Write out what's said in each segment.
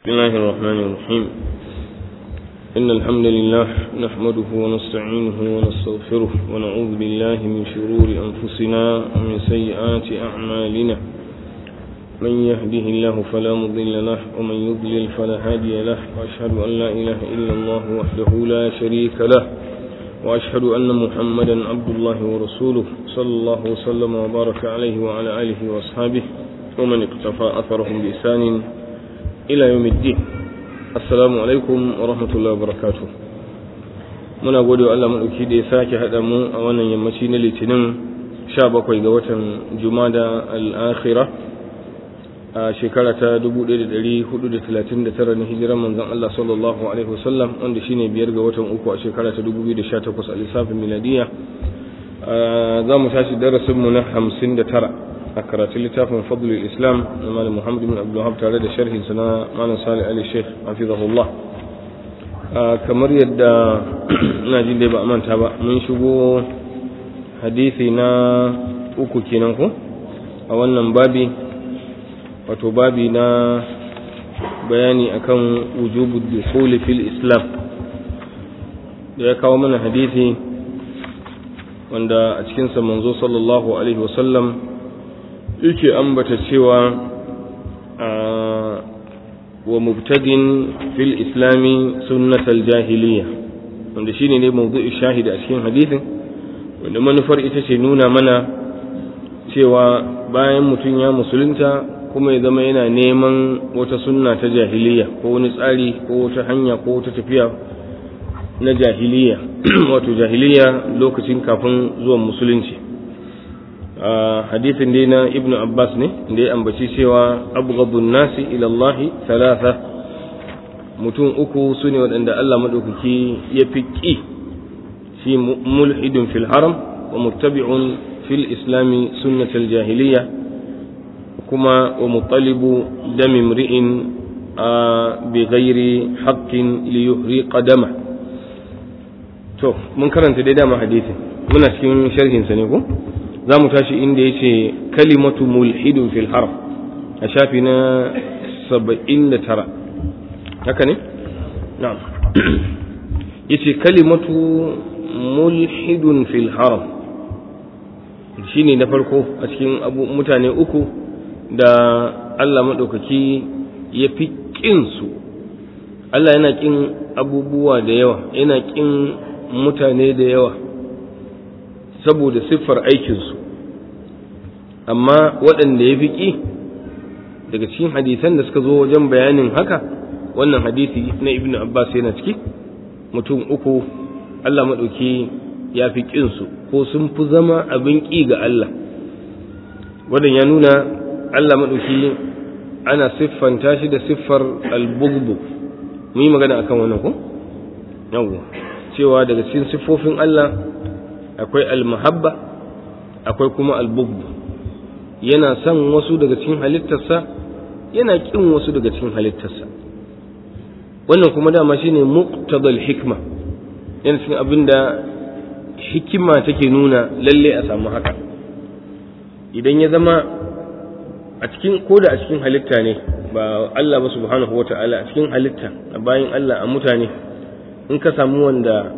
بسم الله الرحمن الرحيم إن الحمد لله نحمده ونستعينه ونستغفره ونعوذ بالله من شرور أنفسنا ومن سيئات أعمالنا من يهده الله فلا مضل له ومن يضلل فلا هادي له وأشهد أن لا إله إلا الله وحده لا شريك له وأشهد أن محمدا عبد الله ورسوله صلى الله وسلم وبارك عليه وعلى آله وأصحابه ومن اقتفى أثرهم بإحسان ila yawmiddin assalamu alaikum wa rahmatullahi wa barakatuh muna gode wa Allah madauki da ya sake hada mu a wannan yammaci na litinin 17 ga watan jumada al-akhirah a shekara ta 1439 na hijiran manzon Allah sallallahu alaihi wasallam wanda shine biyar ga watan uku a shekara ta 2018 a lissafin miladiya za mu tashi darasin mu na 59 a karatun littafin fadlul islam na malam muhammad bin abdullahab tare da sharhin na malam salih ali sheikh hafizahullah kamar yadda ina jin dai ba a manta ba mun shigo hadisi na uku kenan ko a wannan babi wato babi na bayani akan wujubu dukhuli fil islam da ya kawo mana hadisi wanda a cikinsa manzo sallallahu alaihi wasallam yake ambata cewa wa mubtadin fil islami sunnatal jahiliya wanda shine ne mawdu'i shahidi a cikin hadisin wanda manufar ita ce nuna mana cewa bayan mutum ya musulunta kuma ya zama yana neman wata sunna ta jahiliya ko wani tsari ko wata hanya ko wata tafiya na jahiliya wato jahiliya lokacin kafin zuwan musulunci hadisin dai na ibnu abbas ne da ya ambaci cewa abghadun nasi ila Allah thalatha mutum uku su ne waɗanda Allah maɗaukaki ya fi ƙi shi mulhidun fil haram wa muttabi'un fil islami sunnatal jahiliya kuma wa mutalibu dami mri'in bi ghairi haqqin li yuhri qadama to mun karanta dai dama hadisin muna cikin sharhin sa ne ko za mu tashi inda ya ce kalimatu mulhidun fil haram a shafi na saba'in da tara haka ne? na'am ya ce kalimatu mulhidun fil haram shi ne na farko a cikin mutane uku da Allah maɗaukaki ya fi ƙinsu Allah yana ƙin abubuwa da yawa yana ƙin mutane da yawa saboda siffar aikinsu amma waɗanda ya fi ƙi daga cikin hadisan da suka zo wajen bayanin haka wannan hadisi na ibn abbas yana ciki mutum uku allah maɗauki ya fi ƙinsu ko sun fi zama abin ƙi ga allah wadan ya nuna allah maɗauki ana siffanta shi da siffar albugbu mu yi magana akan wannan ko yawwa cewa daga cikin siffofin allah akwai almahabba akwai kuma albugbu yana son wasu daga cikin halittarsa yana kin wasu daga cikin halittarsa wannan kuma dama shine muqtadal hikma yana cikin abin da hikima take nuna lalle a samu haka idan ya zama a cikin ko da a cikin halitta ne ba Allah ba subhanahu wata'ala a cikin halitta a bayan Allah a mutane in ka samu wanda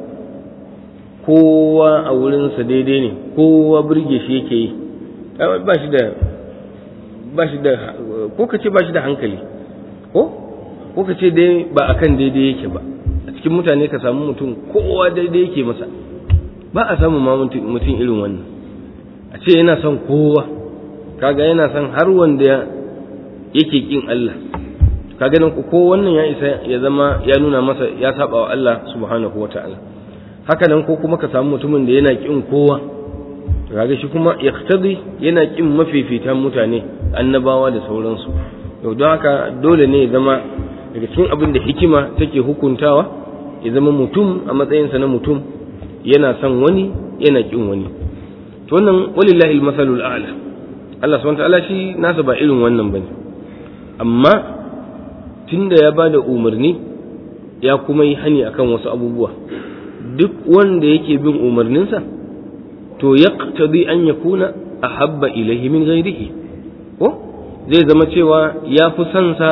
kowa a wurinsa daidai ne kowa birge shi yake yi ba shi da ba shi da ko ka ce ba shi da hankali ko ko ka ce dai ba akan daidai yake ba a cikin mutane ka samu mutum kowa daidai yake masa ba a samu ma mutum irin wannan a ce yana son kowa kaga yana son har wanda yake kin Allah kaga nan ko wannan ya isa ya zama ya nuna masa ya saba wa Allah subhanahu wataala haka nan ko kuma ka samu mutumin da yana kin kowa kaga shi kuma yaqtadi yana kin mafifitan mutane annabawa da sauransu yau don haka dole ne ya zama daga cikin abin da hikima take hukuntawa ya zama mutum a matsayinsa na mutum yana son wani yana kin wani to wannan walillahi almasalul a'la Allah subhanahu ta'ala shi nasa ba irin wannan bane amma tunda ya bada umarni ya kuma yi hani akan wasu abubuwa duk wanda yake bin umarninsa to yaqtadi an yakuna ahabba ilayhi min ghairihi ko zai zama cewa ya fi son sa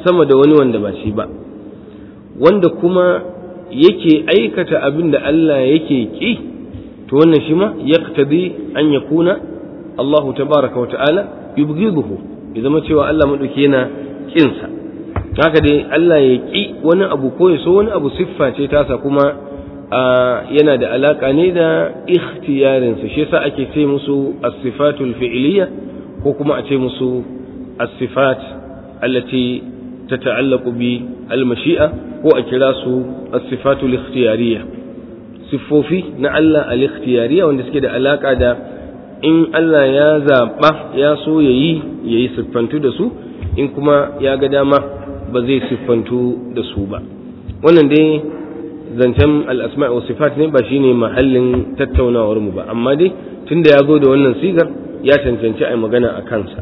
sama da wani wanda ba shi ba wanda kuma yake aikata abin da Allah yake ki to wannan shi ma yaqtadi an yakuna Allahu tabaraka wa ta'ala yubghiduhu ya zama cewa Allah madauki yana kinsa haka dai Allah ya ki wani abu ko ya so wani abu siffa ce tasa kuma yana da alaka ne da ikhtiyarinsa shi yasa ake ce musu as-sifatul fi'liyya ko kuma a ce musu as-sifat allati tata'allaqu bi al-mashi'a ko a kira su as-sifatul ikhtiyariyya siffofi na Allah al-ikhtiyariyya wanda suke da alaka da in Allah ya zaba ya so yayi yayi siffantu da su in kuma ya ga dama ba zai siffantu da su ba wannan dai zancen al'asma wa sifat ne ba shine mahallin tattaunawar mu ba amma dai tunda ya zo da wannan sigar ya cancanci a magana a kansa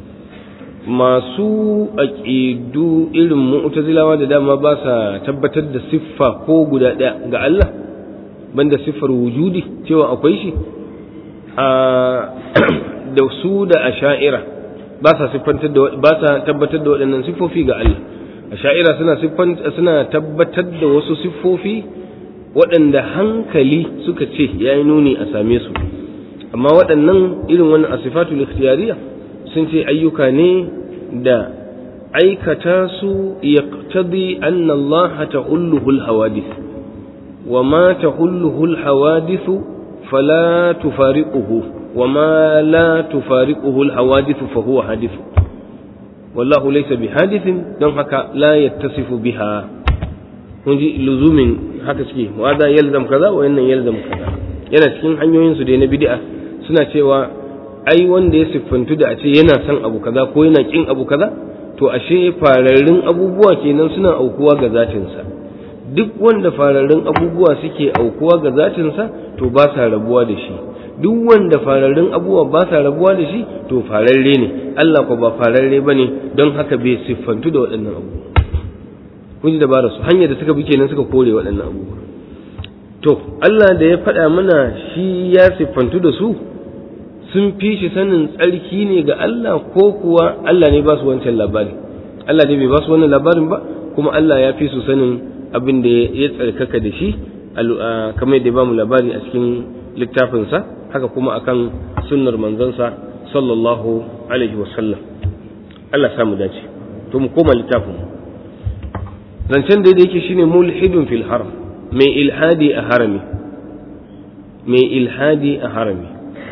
masu aƙidu irin mu'tazilawa da dama ba sa tabbatar da siffa ko guda ɗaya ga Allah banda siffar wujudi cewa akwai shi a da su da asha'ira ba sa siffantar da ba sa tabbatar da waɗannan siffofi ga Allah asha'ira suna suna tabbatar da wasu siffofi waɗanda hankali suka ce ya yi nuni a same su amma waɗannan irin wannan asifatul ikhtiyariya sun ce ayyuka ne da aikata su yaqtadi anna Allah ta'ulluhu al-hawadith wa ma ta'ulluhu al-hawadith fala tufariquhu wa ma la tufariquhu al-hawadith fa huwa hadith wallahu laysa bihadithin don haka la yattasifu biha kun ji luzumin haka suke wa za yalzam kaza wa yannan yalzam kaza yana cikin hanyoyin su dai na bid'a suna cewa ai wanda ya siffantu da a ce yana son abu kaza ko yana kin abu kaza to ashe fararrun abubuwa kenan suna aukuwa ga zatinsa duk wanda fararrun abubuwa suke aukuwa ga zatinsa to ba sa rabuwa da shi duk wanda fararrun abubuwa ba sa rabuwa da shi to fararre ne Allah ko ba fararre ba ne don haka bai siffantu da waɗannan abubuwa kun ji dabara su hanyar da suka bi kenan suka kore waɗannan abubuwa to Allah da ya faɗa mana shi ya siffantu da su sun fi shi sanin tsarki ne ga Allah ko kuwa Allah ne ba su wancan labari Allah ne bai ba su wannan labarin ba kuma Allah ya fi su sanin abin da ya tsarkaka da shi kamar da ya ba mu labari a cikin littafinsa haka kuma akan sunnar manzansa sallallahu alaihi wasallam Allah samu dace to mu koma littafin zancen da yake shine mulhidun fil haram mai ilhadi a harami mai ilhadi a harami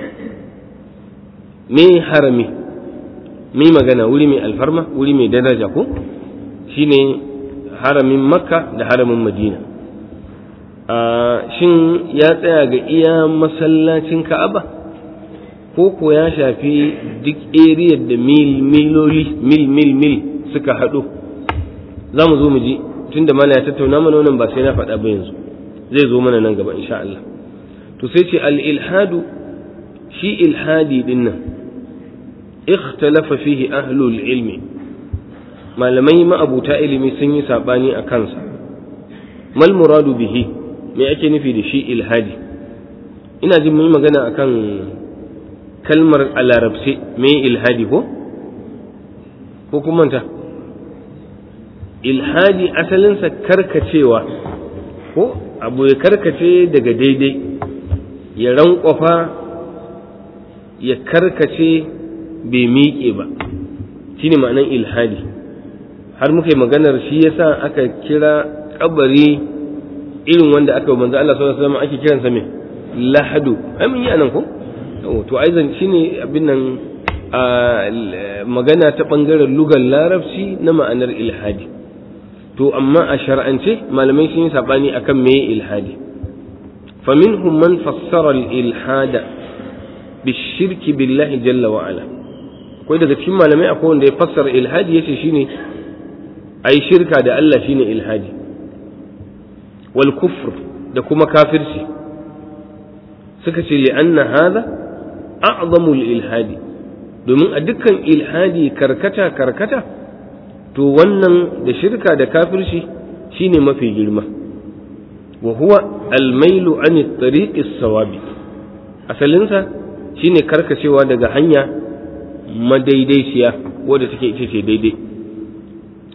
me harami me magana wuri mai alfarma wuri mai daraja ko shine haramin makka da haramin madina shin ya tsaya ga iya masallacin ka'aba ko ko ya shafi duk eriyar da mil miloli mil mil mil suka haɗu za mu zo mu ji tun da mana ya tattauna mana wannan ba sai na faɗa ba yanzu zai zo mana nan gaba insha Allah to sai ce al-ilhadu shi ilhadi din nan ikhtalafa fihi ahlul ilmi malamai ma'abuta ilimi sun yi sabani a kansa mal muradu bihi me ake nufi da shi ilhadi ina jin mun magana akan kalmar a larabce me ilhadi ko ko kuma ta ilhadi asalinsa karkacewa ko abu ya karkace daga daidai ya rankwafa ya karkace bai miƙe ba shine ma'anan ilhadi har muka yi maganar shi yasa aka kira kabari irin wanda aka manzo Allah sallallahu alaihi wasallam ake kiransa me lahadu ai mun yi anan ko to aizan shine abin nan magana ta bangaren lugar larabci na ma'anar ilhadi to amma a shar'ance malamai sun yi sabani akan me ilhadi faminhum man fassara al-ilhada bishirki billahi jalla wa ala akwai daga cikin malamai akwai wanda ya fassara ilhadi yace shine ai shirka da Allah shine ilhadi wal kufr da kuma kafirci suka ce li'anna hadha a'zamu ilhadi domin a dukkan ilhadi karkata karkata to wannan da shirka da kafirci shine mafi girma wa huwa almailu an at-tariq as-sawabi asalinsa shine karkacewa daga hanya madaidaiciya wadda take ita ce daidai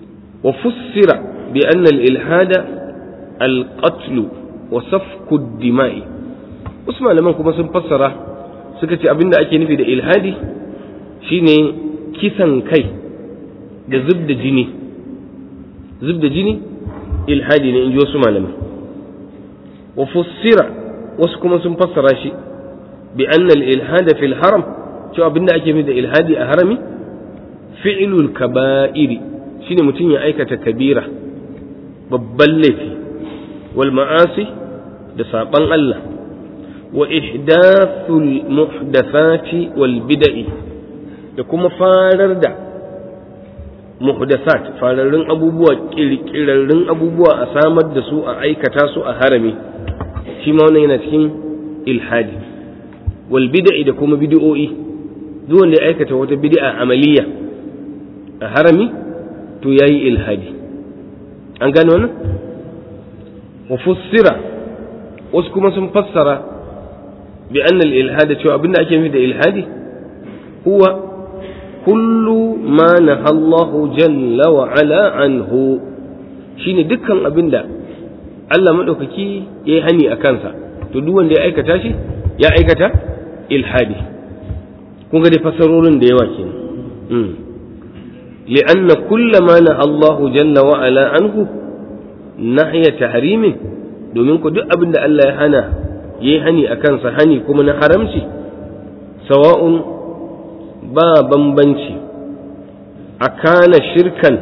wa fussira bi anna al-ilhada al-qatl wa safku ad-dima'i wasu malaman kuma sun fassara suka ce abinda ake nufi da ilhadi shine kisan kai da zub da jini zub da jini ilhadi ne in ji wasu malamai wa fussira wasu kuma sun fassara shi bi anna al-ilhada fil haram cewa abinda ake nufi da ilhadi a harami fi'lul kaba'iri shine mutum ya aikata kabira babban laifi wal ma'asi da saban Allah wa ihdathul muhdathati wal bid'i da kuma farar da muhdasat fararrun abubuwa kirkirarrun abubuwa a samar da su a aikata su a harami shi ma wannan yana cikin ilhadi wal bid'i da kuma bid'o'i duk wanda ya aikata wata bid'a amaliya a harami to yayi ilhadi an gane wannan wa fussira wasu kuma sun fassara bi anna al ilhada cewa abinda ake nufi da ilhadi huwa kullu ma naha Allah jalla wa ala anhu shine dukkan abinda Allah madaukaki yayi hani a kansa to duk wanda ya aikata shi ya aikata ilhadi kun ga dai fasarorin da yawa kenan mm لأن كل ما نهى الله جل وعلا عنه نهي تحريم domin ku duk abin da Allah ya hana yayi hani a kansa hani kuma na haramci sawa'un ba bambanci a kana shirkan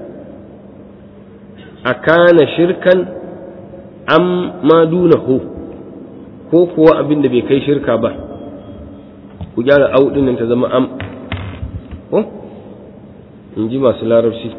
a kana shirkan am ma dunahu ko kuwa abin da bai kai shirka ba ku gyara audin nan ta zama am ko in ji masu larabci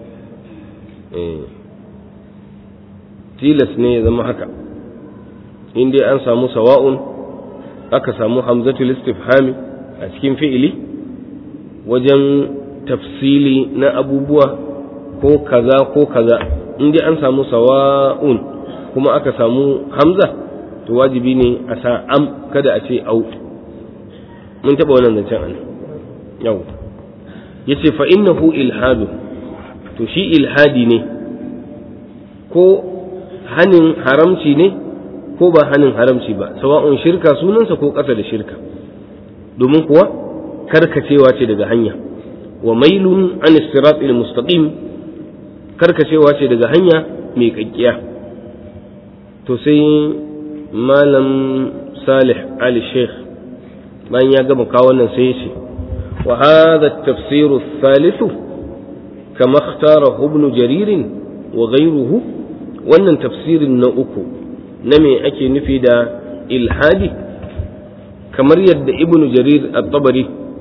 tilas ne ya zama haka in dai an samu sawa'un aka samu hamzatul istifhami a cikin fi'ili wajen tafsili na abubuwa ko kaza ko kaza in dai an samu sawa'un kuma aka samu hamza to wajibi ne a sa am kada a ce au mun taɓa wannan zancen an yau ya ce fa innahu ilhadu to shi ilhadi ne ko hanin haramci ne ko ba hanin haramci ba sawa'un shirka sunansa ko ƙasa da shirka domin kuwa karkacewa ce daga hanya wa mailun an sirat mustaqim karkacewa ce daga hanya mai kakkiya to sai malam salih ali sheikh bayan ya gama kawo wannan sai ya ce wa hadha at-tafsir ath-thalith kama ikhtarahu ibn jarir wa ghayruhu wannan tafsirin na uku na me ake nufi da ilhadi kamar yadda ibn jarir at-tabari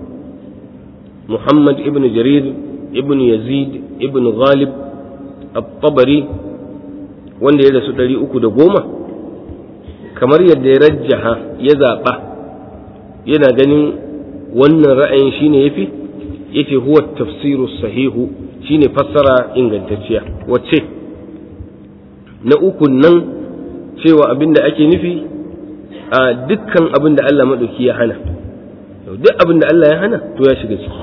muhammad ibn jarir ibn yazid ibn ghalib at-tabari wanda ya rasu ɗari uku da goma kamar yadda ya rajjaha ya zaɓa yana ganin wannan ra'ayin shine yafi yace huwa tafsiru sahihu shine fassara ingantacciya wacce na ukun nan cewa abin da ake nufi a dukkan abin da Allah maɗauki ya hana duk abin da Allah ya hana to ya shiga ciki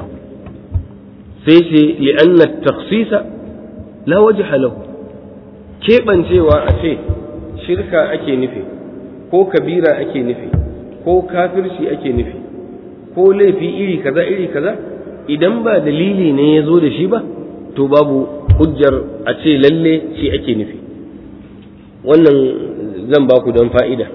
sai ce li'anna taksisa la wajha lahu keɓancewa a ce shirka ake nufi ko kabira ake nufi ko kafirci ake nufi ko laifi iri kaza iri kaza idan ba dalili ne ya zo da shi ba to babu hujjar a ce lalle shi ake nufi wannan zan ba ku don fa'ida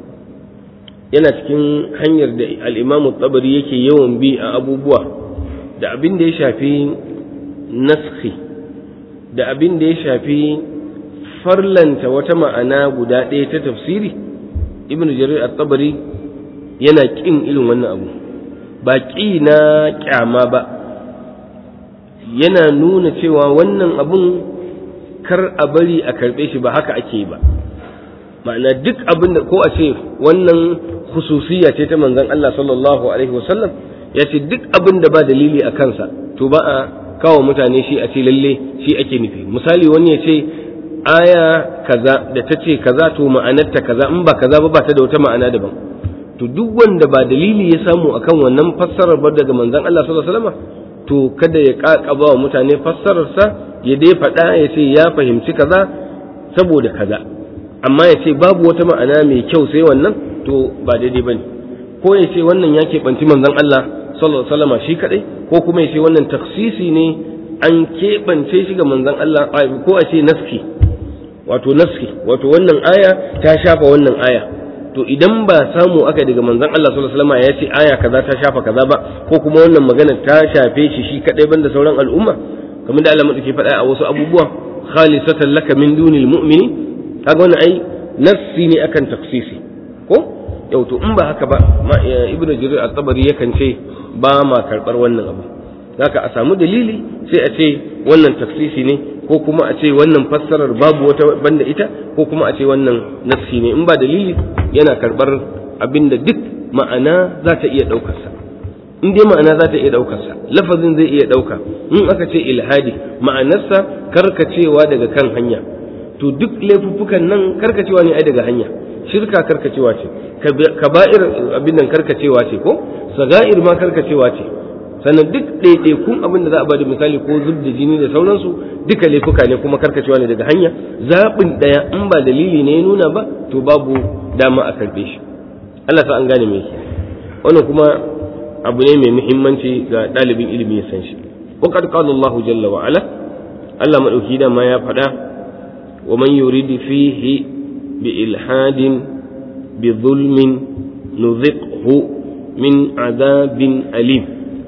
yana cikin hanyar da al'imamu tsabari yake yawan bi a abubuwa da abin da ya shafi naskhi da abin da ya shafi farlanta wata ma'ana guda ɗaya ta tafsiri ibn jarir at-tabari yana ƙin irin wannan abu ba ƙi na ƙyama ba yana nuna cewa wannan abun kar a bari a karɓe shi ba haka ake ba ma'ana duk abin da ko a ce wannan hususiya ce ta manzon Allah sallallahu alaihi wasallam ya ce duk abin da ba dalili a kansa to ba a kawo mutane shi a ce lalle shi ake nufi misali wani ya ce aya kaza da ta ce kaza to ma'anarta kaza in ba kaza ba ba ta da wata ma'ana daban to duk wanda ba dalili ya samu akan wannan fassarar ba daga manzon Allah sallallahu alaihi wasallam to kada ya ƙaƙaba wa mutane fassararsa ya dai faɗa ya ce ya fahimci kaza saboda kaza amma ya ce babu wata ma'ana mai kyau sai wannan to ba daidai bane ko ya ce wannan ya keɓanci manzon Allah sallallahu alaihi wasallam shi kadai ko kuma ya ce wannan taksisi ne an keɓance shi ga manzon Allah ko a ce naski wato naski wato wannan aya ta shafa wannan aya to idan ba samu aka daga manzon Allah sallallahu alaihi wasallam ya ce aya kaza ta shafa kaza ba ko kuma wannan magana ta shafe shi shi kadai banda sauran al'umma kamar da Allah madauki faɗa a wasu abubuwa khalisatan laka min dunil mu'mini kaga wannan ai nassi ne akan taksisi ko yau to in ba haka ba ibnu jarir at-tabari yakan ce ba ma karbar wannan abu zaka a samu dalili sai a ce wannan taksisi ne ko kuma a ce wannan fassarar babu wata banda ita ko kuma a ce wannan nassi ne in ba dalili yana karbar abinda duk ma'ana za ta iya ɗaukarsa in dai ma'ana za ta iya ɗaukarsa lafazin zai iya ɗauka in aka ce ilhadi ma'anarsa karkacewa daga kan hanya to duk laifuffukan nan karkacewa ne ai daga hanya shirka karkacewa ce kaba'ir abin nan karkacewa ce ko saga'ir ma karkacewa ce sannan duk ɗaiɗaikun abin da za a bada misali ko zub da jini da sauransu duka laifuka ne kuma karkacewa ne daga hanya zaɓin ɗaya in ba dalili ne ya nuna ba to babu dama a karɓe shi Allah sa an gane me yake wannan kuma abu ne mai muhimmanci ga ɗalibin ilimi ya san shi wa qad qala Allah jalla wa ala Allah madauki da ma ya faɗa wa man yurid fihi bi ilhadin bi zulmin nuziqhu min adabin alim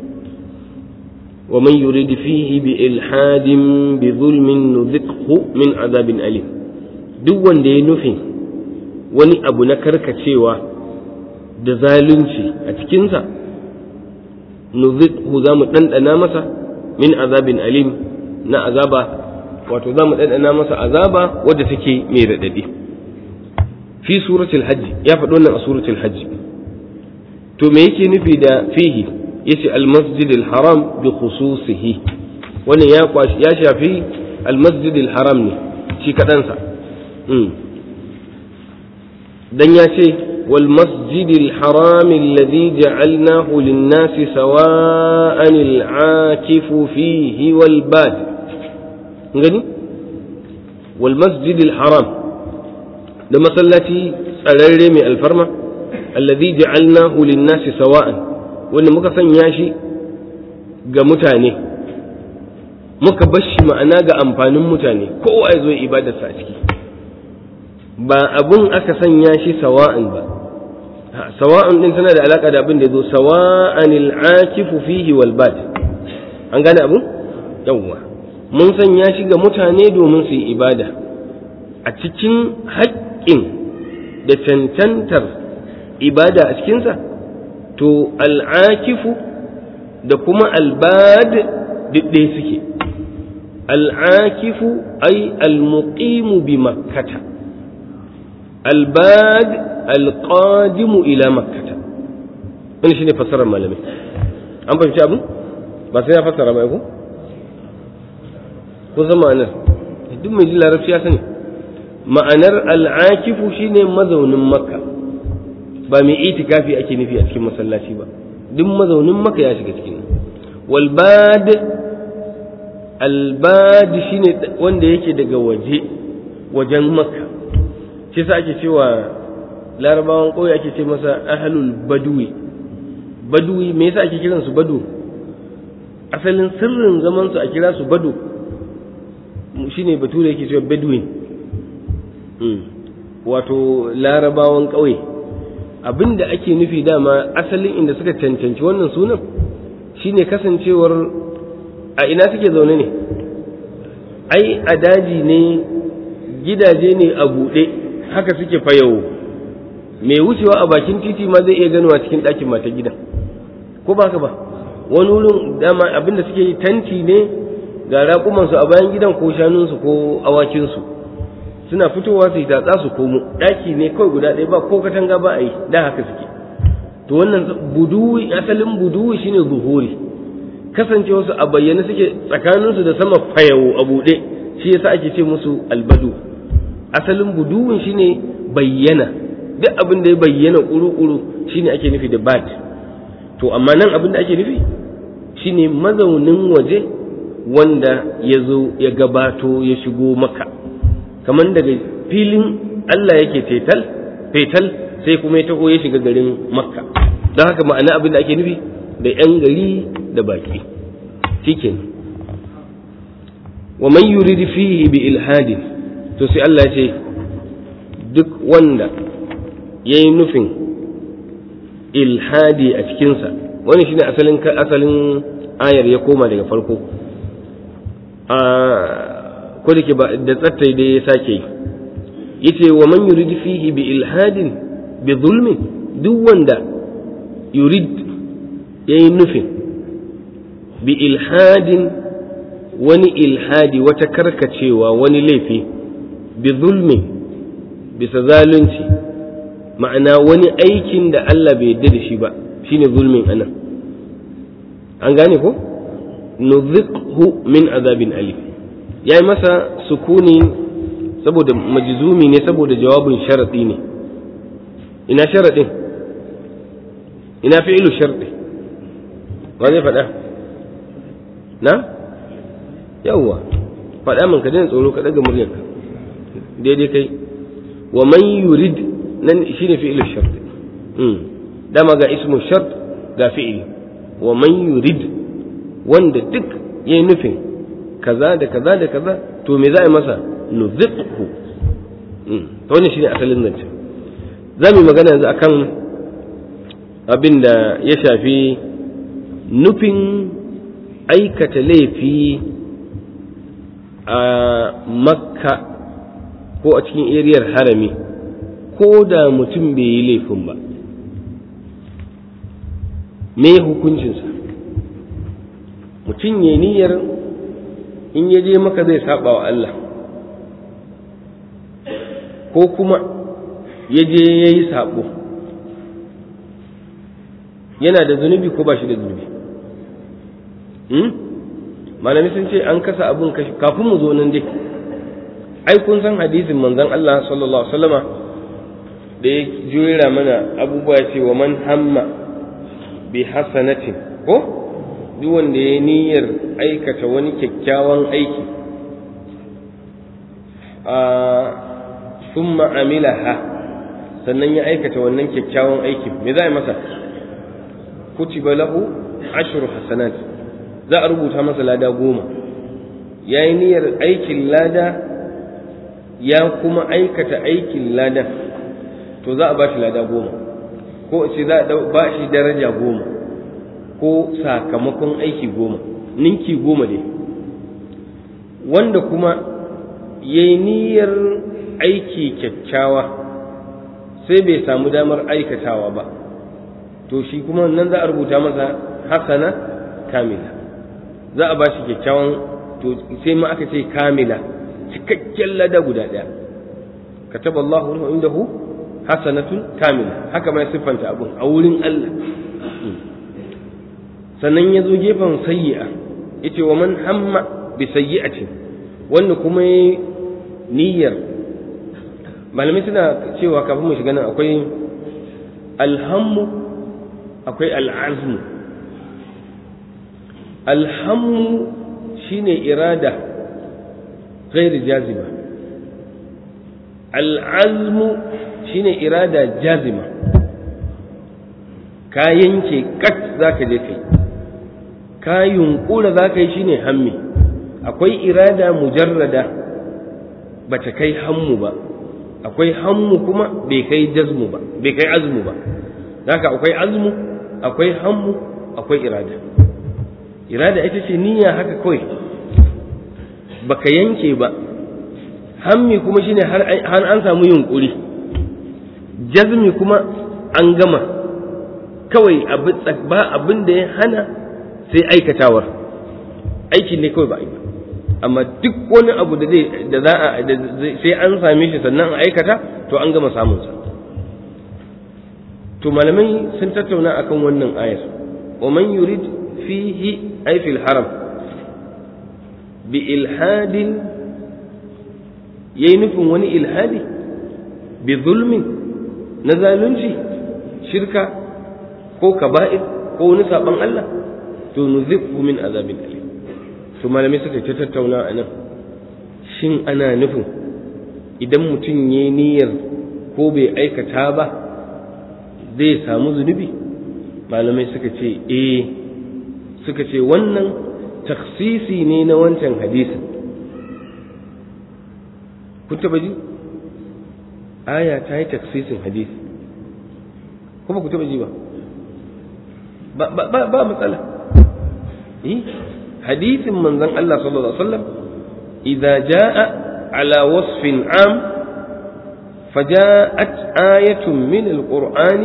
ومن يريد فيه بإلحاد بظلم نذقه من عذاب أليم duk wanda ya nufi wani abu na karkacewa da zalunci a cikinsa nuziqhu za mu ɗanɗana masa min azabin alim na azaba wato za mu ɗanɗana masa azaba wadda take mai raɗaɗi fi suratul hajji ya faɗo nan a suratul hajji to me yake nufi da fihi yace almasjid alharam bi khususihi wannan ya kwashi ya shafi almasjid alharam ne shi kadansa dan ya ce wal masjid alharam alladhi ja'alnahu lin-nas sawa'an al-akifu fihi wal bad ngani wal masjid alharam da masallaci tsararre mai alfarma alladhi ja'alnahu lin-nas sawa'an wanda muka sanya shi ga mutane muka bar shi ma'ana ga amfanin mutane kowa ya zo ibadarsa a ciki ba abun aka sanya shi sawa'an ba sawa'an din tana da alaka da abin da ya zo sawa'an al'akifu fihi wal bad an gane abun yawwa mun sanya shi ga mutane domin su yi ibada a cikin haƙƙin da cancantar ibada a cikinsa to al'akifu da kuma albad ɗaya suke al'akifu ai almuqimu bi makkata albad alqadimu ila makkata wani shine fassarar malamai an fahimci abin ba sai ya fassara ba ko ko zama ma'anar duk mai ji larabci ya sani ma'anar al'akifu shine mazaunin makka ba mai itikafi ake nufi a cikin masallaci ba duk mazaunin maka ya shiga cikin walbad albad shine wanda yake daga waje wajen maka shi sa ake cewa larabawan ƙauye ake ce masa ahlul badwi badwi me yasa ake kiran su badu asalin sirrin zaman su a kira su badu shine bature yake cewa bedouin wato larabawan ƙauye abin da ake nufi dama asalin inda suka cancanci wannan sunan shine kasancewar a ina suke zaune ne ai a daji ne gidaje ne a buɗe haka suke fayawo mai wucewa a bakin titi ma zai iya ganowa cikin ɗakin mata gidan ko ba ka ba wani wurin dama abin da suke yi tanti ne ga raƙumansu a bayan gidan ko shanunsu ko awakinsu suna fitowa su yi tatsa su komo ɗaki ne kawai guda ɗaya ba ko katanga ba a yi da haka suke to wannan buduwi asalin buduwi shine zuhuri kasance wasu a bayyane suke tsakaninsu da sama fayawo a buɗe shi yasa ake ce musu albadu asalin buduwin shine bayyana duk abin da ya bayyana ƙuru-ƙuru shine ake nufi da bad to amma nan abin da ake nufi shine mazaunin waje wanda ya zo ya gabato ya shigo maka kamar daga filin Allah yake fetal fetal sai kuma ya taho ya shiga garin makka don haka ma'ana abin da ake nufi da 'yan gari da baki shikin wa man yurid fihi bi ilhadin to sai Allah ya ce duk wanda ya yi nufin ilhadi a cikinsa wani shine asalin asalin ayar ya koma daga farko a ko da ke ba da tsattai da ya sake yi yace wa man yurid fihi bi ilhadin bi zulmi duk wanda yurid yayi nufin bi ilhadin wani ilhadi wata karkacewa wani laifi bi zulmi bisa zalunci ma'ana wani aikin da Allah bai yarda da shi ba shine zulmin anan an gane ko nuzikhu min azabin alim yayi masa sukuni saboda majzumi ne saboda jawabin sharadi ne ina sharadin ina fi'ilu sharadi wa zai faɗa na yawwa faɗa min ka daina tsoro ka daga muryarka daidai kai wa man yurid nan shine fi'ilu sharadi dama ga ismu shart ga fi'ili wa man yurid wanda duk yayi nufin kaza da kaza da kaza to me za a yi masa nuziqhu to wannan shine asalin zance za mu magana yanzu akan abin da ya shafi nufin aikata laifi a makka ko a cikin eriyar harami ko da mutum bai yi laifin ba me hukuncinsa mutum ya niyyar in ya je maka zai saba wa Allah ko kuma ya je ya yi sabo yana da zunubi ko ba shi da zunubi malami sun ce an kasa abun kashi kafin mu zo nan dai ai kun san hadisin manzon Allah sallallahu alaihi wasallama da ya jera mana abubuwa ya ce wa man hamma bi hasanatin ko duk wanda ya niyyar aikata wani kyakkyawan aiki a summa amilaha sannan ya aikata wannan kyakkyawan aikin me za a yi masa kutiba lahu ashru hasanat za a rubuta masa lada goma ya yi niyyar aikin lada ya kuma aikata aikin lada to za a ba shi lada goma ko ce za a ba shi daraja goma ko sakamakon aiki goma ninki goma ne wanda kuma ya yi niyyar aiki kyakkyawa sai bai samu damar aikatawa ba to shi kuma nan za a rubuta masa hasana kamila za a ba shi kyakkyawan to sai ma aka ce kamila cikakken lada guda ɗaya kataba Allahu indahu hasanatun kamila haka mai siffanta abun a wurin Allah sannan ya zo gefen sayyi'a yace wa man hamma bi sayyi'atin wanda kuma yi niyyar malamai suna cewa kafin mu shiga nan akwai alhammu akwai al'azmu alhammu shine irada ghairi jazima al'azmu shine irada jazima ka yanke kat zaka je kai ka yunkura zaka yi shine hammi akwai irada mujarrada bata kai hammu ba akwai hammu kuma bai kai jazmu ba bai kai azmu ba haka akwai azmu akwai hammu akwai irada irada ita ce niyya haka kawai baka yanke ba hammi kuma shine har an samu yunkuri jazmi kuma an gama kawai ba abin da ya hana sai aikatawar aiki ne kawai ba a yi ba amma duk wani abu da zai da za a sai an same shi sannan a aikata to an gama samun sa to malamai sun tattauna akan wannan ayar wa man yurid fihi ay fil haram bi ilhadin yayi nufin wani ilhadi bi zulmin na zalunci shirka ko kaba'ir ko wani saban Allah to nuzikhu min azabin alim to malamai suka ta tattauna a nan shin ana nufin idan mutum ya niyyar ko bai aikata ba zai samu zunubi malamai suka ce eh suka ce wannan taksisi ne na wancan hadisin kun taba ji aya ta yi taksisin hadisi kuma ku taba ji ba ba matsala hadisin manzon Allah sallallahu alaihi wasallam idza jaa ala wasfin am فجاءت آية من القرآن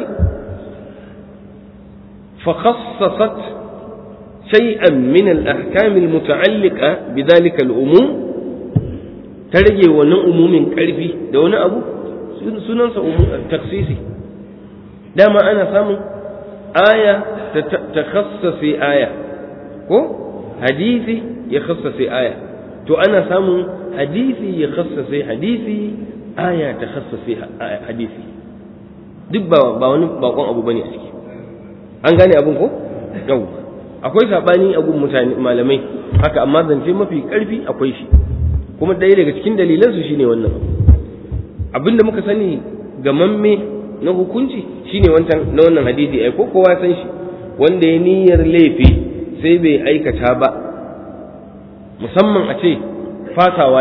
فخصصت شيئا من الأحكام المتعلقة بذلك الأموم ترجي ونن أموم كالفي دون أبو سننسى تخصيصي دام أنا سامو آية تخصص آية ko hadisi ya khassase aya to ana samun hadisi ya khassase hadisi aya ta khassase hadisi duk ba ba wani bakon abu bane a ciki an gane abun ko yau akwai sabani a gun mutane malamai haka amma zance mafi karfi akwai shi kuma ɗaya daga cikin dalilan su shine wannan abinda muka sani gamamme na hukunci shine wancan na wannan hadisi ai ko kowa san shi wanda ya niyyar laifi sai bai aikata ba musamman a ce fasawa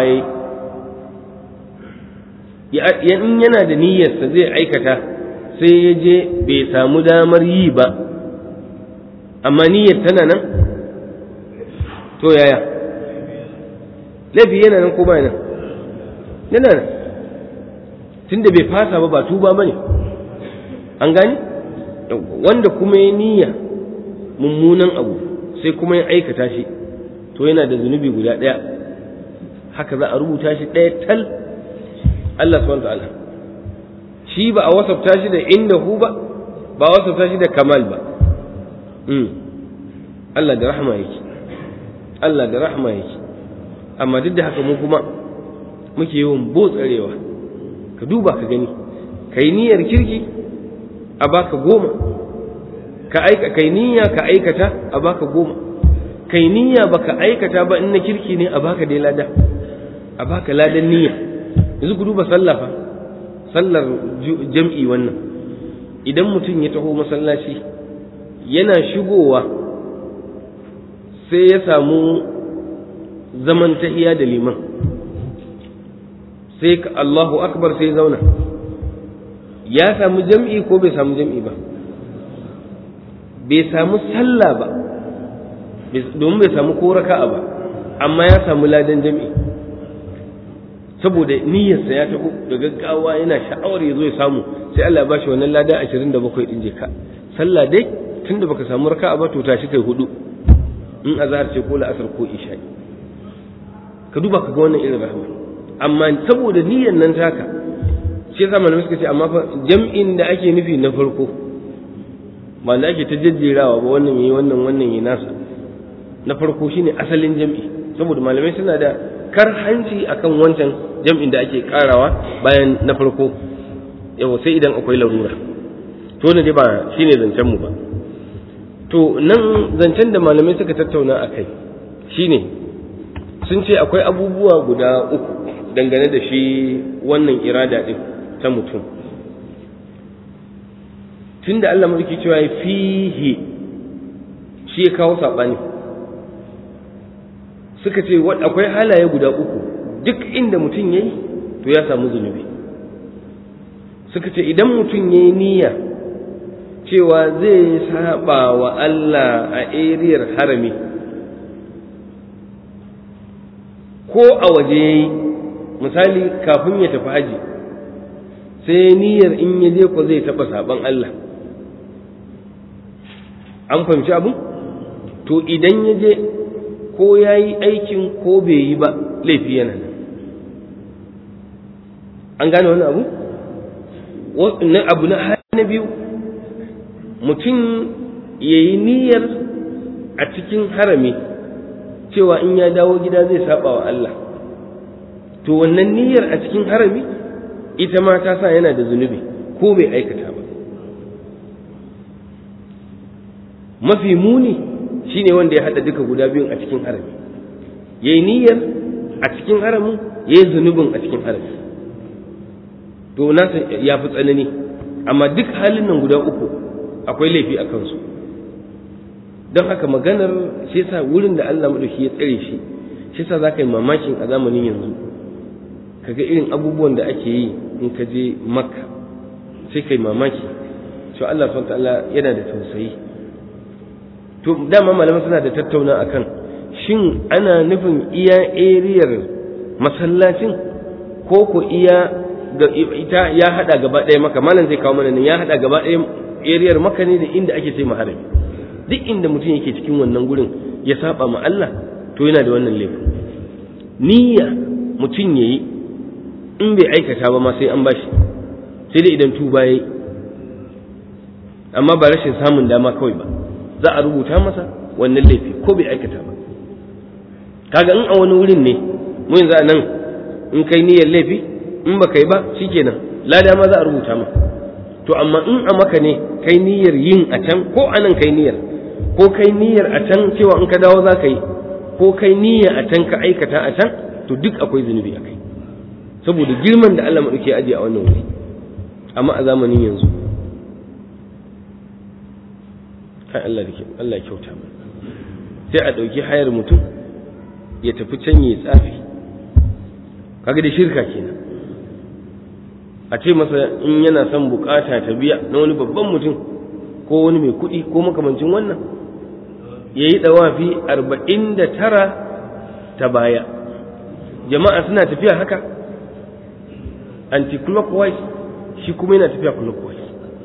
ya in yana da niyyarsa zai aikata sai ya je bai samu damar yi ba amma niyyar tana nan to yaya laifi yana nan ko ba nan yana nan tunda bai fasa ba ba tuba ba ne an gani wanda kuma ya niyya mummunan abu sai kuma ya aikata shi to yana da zunubi guda ɗaya haka za a rubuta shi ɗaya tal Allah subhanahu ta'ala shi ba a wasafta shi da inda hu ba ba a wasafta shi da kamal ba Allah da rahama yake Allah da rahama yake amma duk da haka mu kuma muke yawan botsarewa ka duba ka gani kai niyyar kirki a baka goma ka aika kai niyya ka aikata a baka goma kai niyya baka aikata ba in na kirki ne a baka dai lada a baka ladan niyya yanzu ku duba sallah fa sallar jam'i wannan idan mutum ya taho masallaci yana shigowa sai ya samu zaman tahiya da liman sai ka Allahu akbar sai zauna ya samu jam'i ko bai samu jam'i ba bai samu sallah ba domin bai samu ko raka'a ba amma ya samu ladan jam'i saboda niyyarsa ya taho da gaggawa yana sha'awar ya zo ya samu sai Allah ya bashi wannan lada 27 din je ka sallah dai tunda baka samu raka'a ba to tashi kai hudu in azhar ce ko la'asar ko isha ka duba ka ga wannan irin rahama amma saboda niyyar nan taka shi yasa malamai suka ce amma fa jam'in da ake nufi na farko ba da ake ta jajjerawa ba wannan yi wannan wannan yi nasa na farko shine asalin jam'i saboda malamai suna da karhanci akan wancan jam'in da ake karawa bayan na farko yawa sai idan akwai larura to ne dai ba shine zancen mu ba to nan zancen da malamai suka tattauna a kai shine sun ce akwai abubuwa guda uku dangane da shi wannan irada din ta mutum tunda Allah mulki cewa fihi shi ya kawo saɓani suka ce akwai halaye guda uku duk inda mutum ya yi to ya samu zunubi suka ce idan mutum ya yi niyya cewa zai saba wa Allah a eriyar harami ko a waje ya yi misali kafin ya tafi haji sai niyyar in ya je ko zai taɓa saban Allah an fahimci abu to idan ya je ko ya yi aikin ko bai yi ba laifi yana nan an gane wani abu na abu na na biyu mutum ya yi niyyar a cikin harami cewa in ya dawo gida zai saba wa Allah to wannan niyyar a cikin harami ita ma ta sa yana da zunubi ko bai aikata ba mafi muni shine wanda ya hada duka guda biyun a cikin harami yayi niyyar a cikin haramin yayi zunubin a cikin harami to nasa ya fi tsanani amma duk halin nan guda uku akwai laifi a kansu don haka maganar shi yasa wurin da Allah madauki ya tsare shi shi yasa zaka yi mamakin a zamanin yanzu kaga irin abubuwan da ake yi in ka je makka sai kai mamaki cewa Allah subhanahu ta'ala yana da tausayi to dama malaman suna da tattauna akan shin ana nufin iya eriyar masallacin ko ko iya ga ita ya hada gaba ɗaya maka malam zai kawo mana nan ya hada gaba ɗaya eriyar maka ne da inda ake ce maharami duk inda mutum yake cikin wannan gurin ya saba ma Allah to yana da wannan laifin niyya mutum yayi in bai aikata ba ma sai an bashi sai dai idan tuba yayi amma ba rashin samun dama kawai ba za a rubuta masa wannan laifi ko bai aikata ba kaga in a wani wurin ne mu yanzu a nan in kai niyyar laifi in ba kai ba shikenan lada ma za a rubuta ma to amma in a maka ne kai niyyar yin a can ko a nan kai niyyar ko kai niyyar a can cewa in ka dawo za ka yi ko kai niyya a can ka aikata a can to duk akwai zunubi a kai saboda girman da Allah maɗauki ya ajiye a wannan wuri amma a zamanin yanzu kai Allah da Allah ya kyauta mu sai a ɗauki hayar mutum ya tafi can ya tsafi kaga da shirka kenan a ce masa in yana son bukata ta biya na wani babban mutum ko wani mai kuɗi ko makamancin wannan ya yi ɗawafi arba'in da tara ta baya jama'a suna tafiya haka anti-clockwise shi kuma yana tafiya clockwise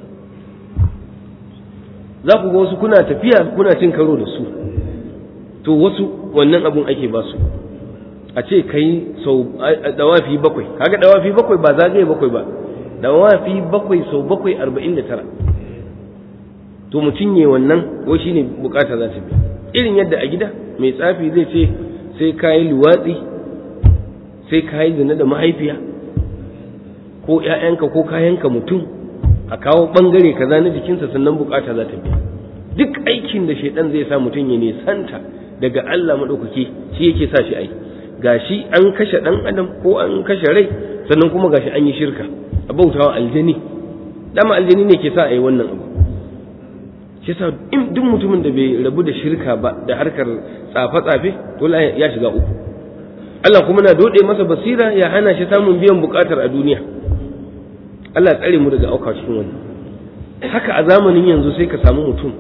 za ku ga wasu kuna tafiya kuna cin karo da su to wasu wannan abun ake ba su a ce kai sau dawafi bakwai kaga dawafi bakwai ba zagaye bakwai ba dawafi bakwai sau bakwai arba'in da tara to mutum ne wannan ko shi ne bukata za ta biya irin yadda a gida mai tsafi zai ce sai ka yi luwatsi sai ka yi zina da mahaifiya ko ‘ya'yanka ko kayanka mutum a kawo ɓangare kaza na jikinsa sannan bukata za ta biya duk aikin da shaidan zai sa mutum ya nisanta daga Allah maɗaukaki shi yake sa shi ai gashi an kashe ɗan adam ko an kashe rai sannan kuma gashi an yi shirka a bautawa aljani dama aljani ne ke sa a yi wannan abu shi sa duk mutumin da bai rabu da shirka ba da harkar tsafe-tsafe to ya shiga uku Allah kuma na dode masa basira ya hana shi samun biyan bukatar a duniya Allah ya tsare mu daga auka cikin wannan haka a zamanin yanzu sai ka samu mutum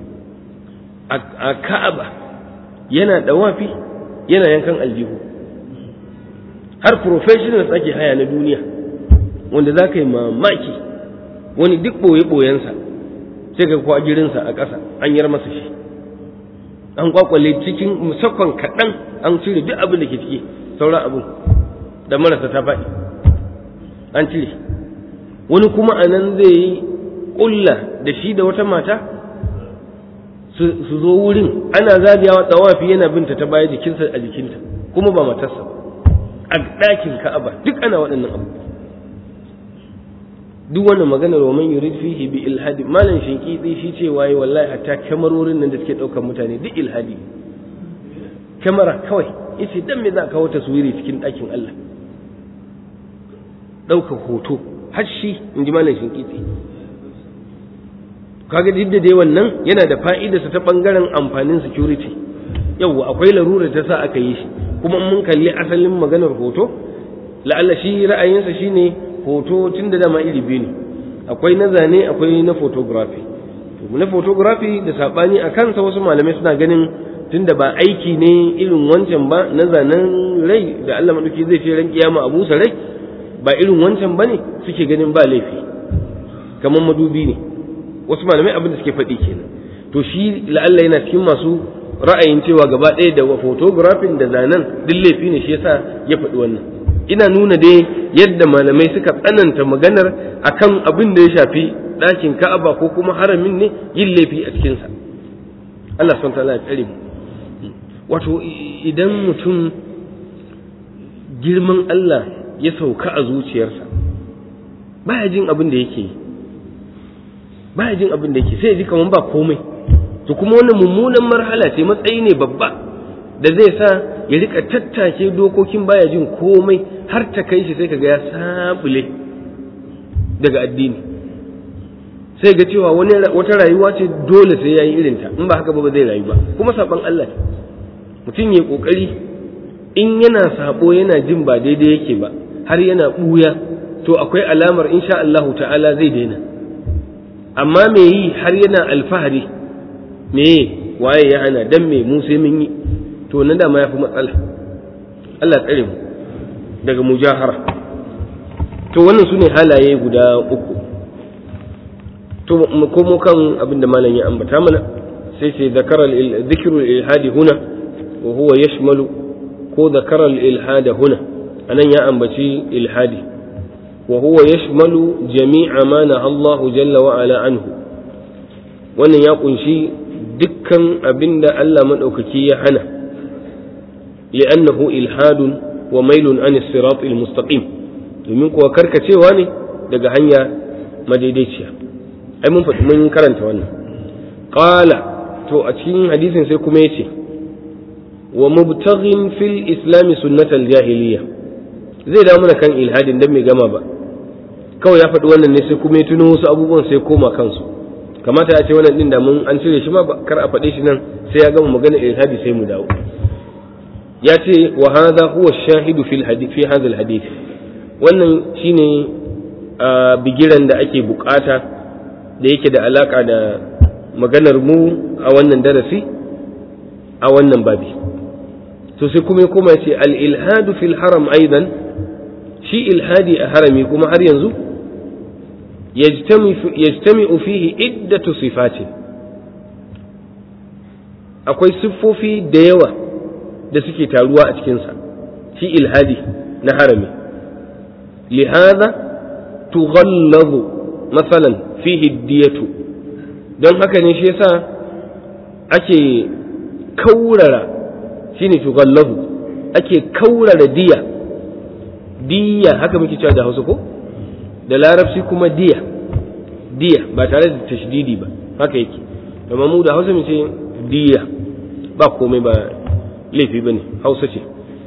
a Ka'aba yana dawafi yana yankan aljihu har professionals ake haya na duniya wanda za ka yi mamaki wani duk ɓoye-ɓoyensa sai ka kwa girinsa a ƙasa an yar masa shi an kwakwale cikin musakon kaɗan an cire duk abin da ke ciki sauran abin da marasa ta faɗi an cire wani kuma a nan zai yi ƙulla da shi da wata mata su zo wurin ana zagayawa tsawafi yana binta ta baya jikinsa a jikinta kuma ba matarsa a ɗakin ka'aba duk ana waɗannan abubuwa duk wannan maganar wa man yurid fihi bi ilhadi malan shinkidi shi ce waye wallahi hatta kyamarorin nan da suke daukar mutane duk ilhadi kyamara kawai yace dan me za ka kawo taswiri cikin ɗakin Allah ɗaukar hoto har shi in ji malan shinkidi kaga duk da dai wannan yana da fa'idarsa ta bangaren amfanin security yawwa akwai larura ta sa aka yi shi kuma mun kalli asalin maganar hoto la'alla shi ra'ayinsa shine hoto tun da dama iri biyu ne akwai na zane akwai na photography na photography da sabani a kansa wasu malamai suna ganin tun da ba aiki ne irin wancan ba na zanen rai da Allah maduki zai ce ran kiyama abu sa rai ba irin wancan bane suke ganin ba laifi kamar madubi ne wasu malamai abin da suke faɗi kenan to shi la'alla yana cikin masu ra'ayin cewa gaba ɗaya da photography da zanen duk laifi ne shi yasa ya faɗi wannan ina nuna dai yadda malamai suka tsananta maganar akan abin da ya shafi ɗakin ka'aba ko kuma haramin ne yin laifi a cikinsa Allah son ta ya tsare mu wato idan mutum girman Allah ya sauka a zuciyarsa baya jin abin da yake yi baya jin abin da yake sai ya ji kamar ba komai to kuma wannan mummunan marhala ce matsayi ne babba da zai sa ya rika tattake dokokin baya jin komai har ta kai shi sai kaga ya sabule daga addini sai ga cewa wani wata rayuwa ce dole sai yayi irin ta in ba haka ba ba zai rayu ba kuma saban Allah ne mutum ya kokari in yana sabo yana jin ba daidai yake ba har yana buya to akwai alamar insha Allah ta'ala zai daina amma me yi har yana alfahari me waye ya hana dan me mu sai mun yi to na dama yafi matsala Allah tsare mu daga mujahara to wannan sune halaye guda uku to mu komo kan abinda malam ya ambata mana sai sai zakara dhikru ilhadi huna wa huwa yashmalu ko zakara ilhada huna anan ya ambaci ilhadi wa huwa yashmalu jami'a ma na Allah jalla wa ala anhu wannan ya kunshi dukkan abinda Allah madaukaki ya hana li'annahu ilhadun wa mailun an as-sirat al-mustaqim domin kuwa karkacewa ne daga hanya madaidaiciya ai mun faɗi mun karanta wannan qala to a cikin hadisin sai kuma yace wa mubtaghin fil islam sunnat al-jahiliya zai dawo mana kan ilhadin dan mai gama ba kawai ya faɗi wannan ne sai kuma ya tuno wasu abubuwan sai koma kansu kamata a ce wannan din da mun an cire shi ma kar a faɗe shi nan sai ya gama magana ilhadi sai mu dawo ya ce wa hadha huwa shahidu fil hadith fi hadha al hadith wannan shine bigiran da ake bukata da yake da alaka da maganar mu a wannan darasi a wannan babi to sai kuma ya koma ce al ilhadu fil haram aidan shi ilhadi a harami kuma har yanzu yajtami'u fihi iddatu sifatin akwai siffofi da yawa da suke taruwa a cikinsa shi ilhadi na harami lihada tughallazu masalan fihi diyatu don haka ne shi yasa ake kaurara shine tughallazu ake kaurara diya diya haka muke cewa da hausa ko da larabci kuma diya diya ba tare da tashdidi ba haka yake amma mu da hausa mu ce diya ba komai ba laifi ba ne hausa ce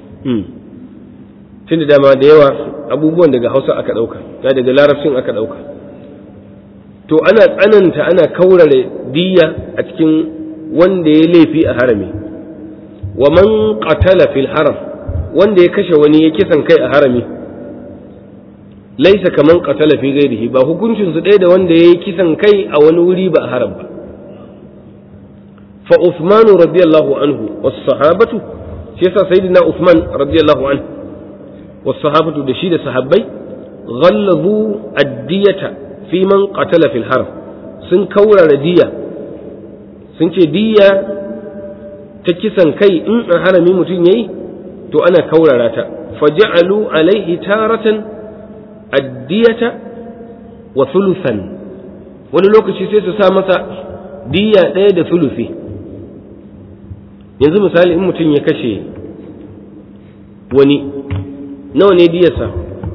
tun da dama da yawa abubuwan daga hausa aka ɗauka ya daga larabcin aka ɗauka to ana tsananta ana kaurare diya a cikin wanda ya laifi a harami wa man qatala fil haram wanda ya kashe wani ya kisan kai a harami laisa kaman qatala fi ghairihi ba hukuncin su ɗaya da wanda ya yi kisan kai a wani wuri ba a haram ba fa Uthman radiyallahu anhu was sahabatu shi yasa sayyidina Uthman radiyallahu anhu was sahabatu da shi da sahabbai ghallazu ad-diyata fi man qatala fil haram sun kaurara diya sun ce diya ta kisan kai in a harami mutum yayi to ana kaurara ta faja'alu alaihi taratan addiyata wa thuluthan wani lokaci sai su sa masa diya ɗaya da thuluthi yanzu misali in mutum ya kashe wani nawa ne diyarsa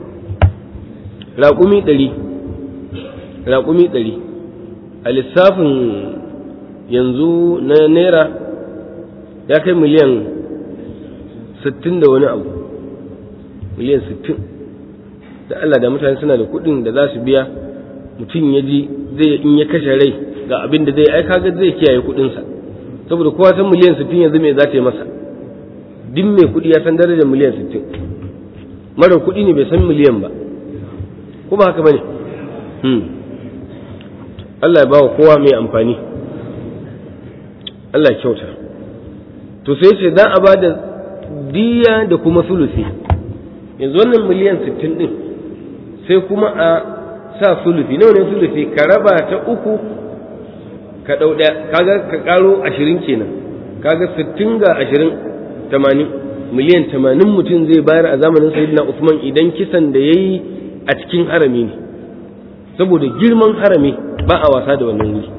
raƙumi ɗari raƙumi ɗari a lissafin yanzu na naira ya kai miliyan sittin da wani abu miliyan sittin da Allah da mutane suna da kuɗin da za su biya mutum ya ji zai in ya kashe rai ga abin da zai aika ga zai kiyaye kuɗinsa saboda kowa san miliyan sittin yanzu me za ta yi masa duk mai kuɗi ya san darajar miliyan sittin marar kuɗi ne bai san miliyan ba ko ba haka bane Allah ya bawa kowa mai amfani Allah ya kyauta to sai ce za a ba da diya da kuma sulusi yanzu wannan miliyan sittin din sai kuma a sa sulusi nawa ne sulusi ka raba ta uku ka ɗau ɗaya kaga ka ƙaro ashirin kenan kaga sittin ga ashirin tamanin miliyan tamanin mutum zai bayar a zamanin sayyidina usman idan kisan da ya yi a cikin harami ne saboda girman harami ba a wasa da wannan wuri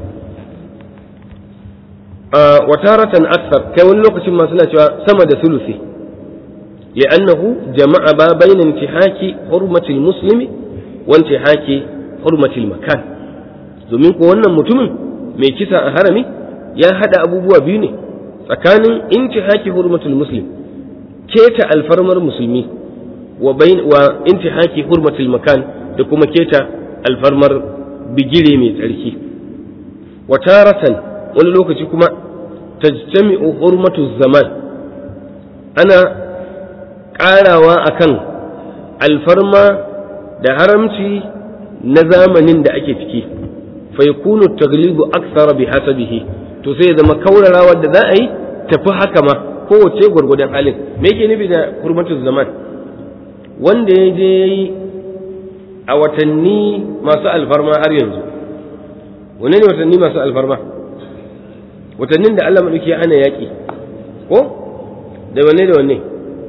wa taratan aksar kai wani lokacin ma suna cewa sama da sulusi li'annahu jama'a ba bayna intihaki hurmatil muslimi wa intihaki hurmatil makan domin ko wannan mutumin mai kisa a harami ya hada abubuwa biyu ne tsakanin intihaki hurmatul muslim keta alfarmar musulmi wa bain wa intihaki hurmatul makan da kuma keta alfarmar bigire mai tsarki wa taratan wani lokaci kuma tajtami'u hurmatu zaman ana ƙarawa akan alfarma da haramci na zamanin da ake ciki fa yakunu taglibu akthara bi hasabihi to sai ya zama kaurarawa da za a yi tafi haka ma kowace gwargwadon halin me yake nufi da hurmatu zaman wanda ya je yayi a watanni masu alfarma har yanzu wane ne watanni masu alfarma watannin da Allah maɗauki ya hana yaƙi ko da wane da wane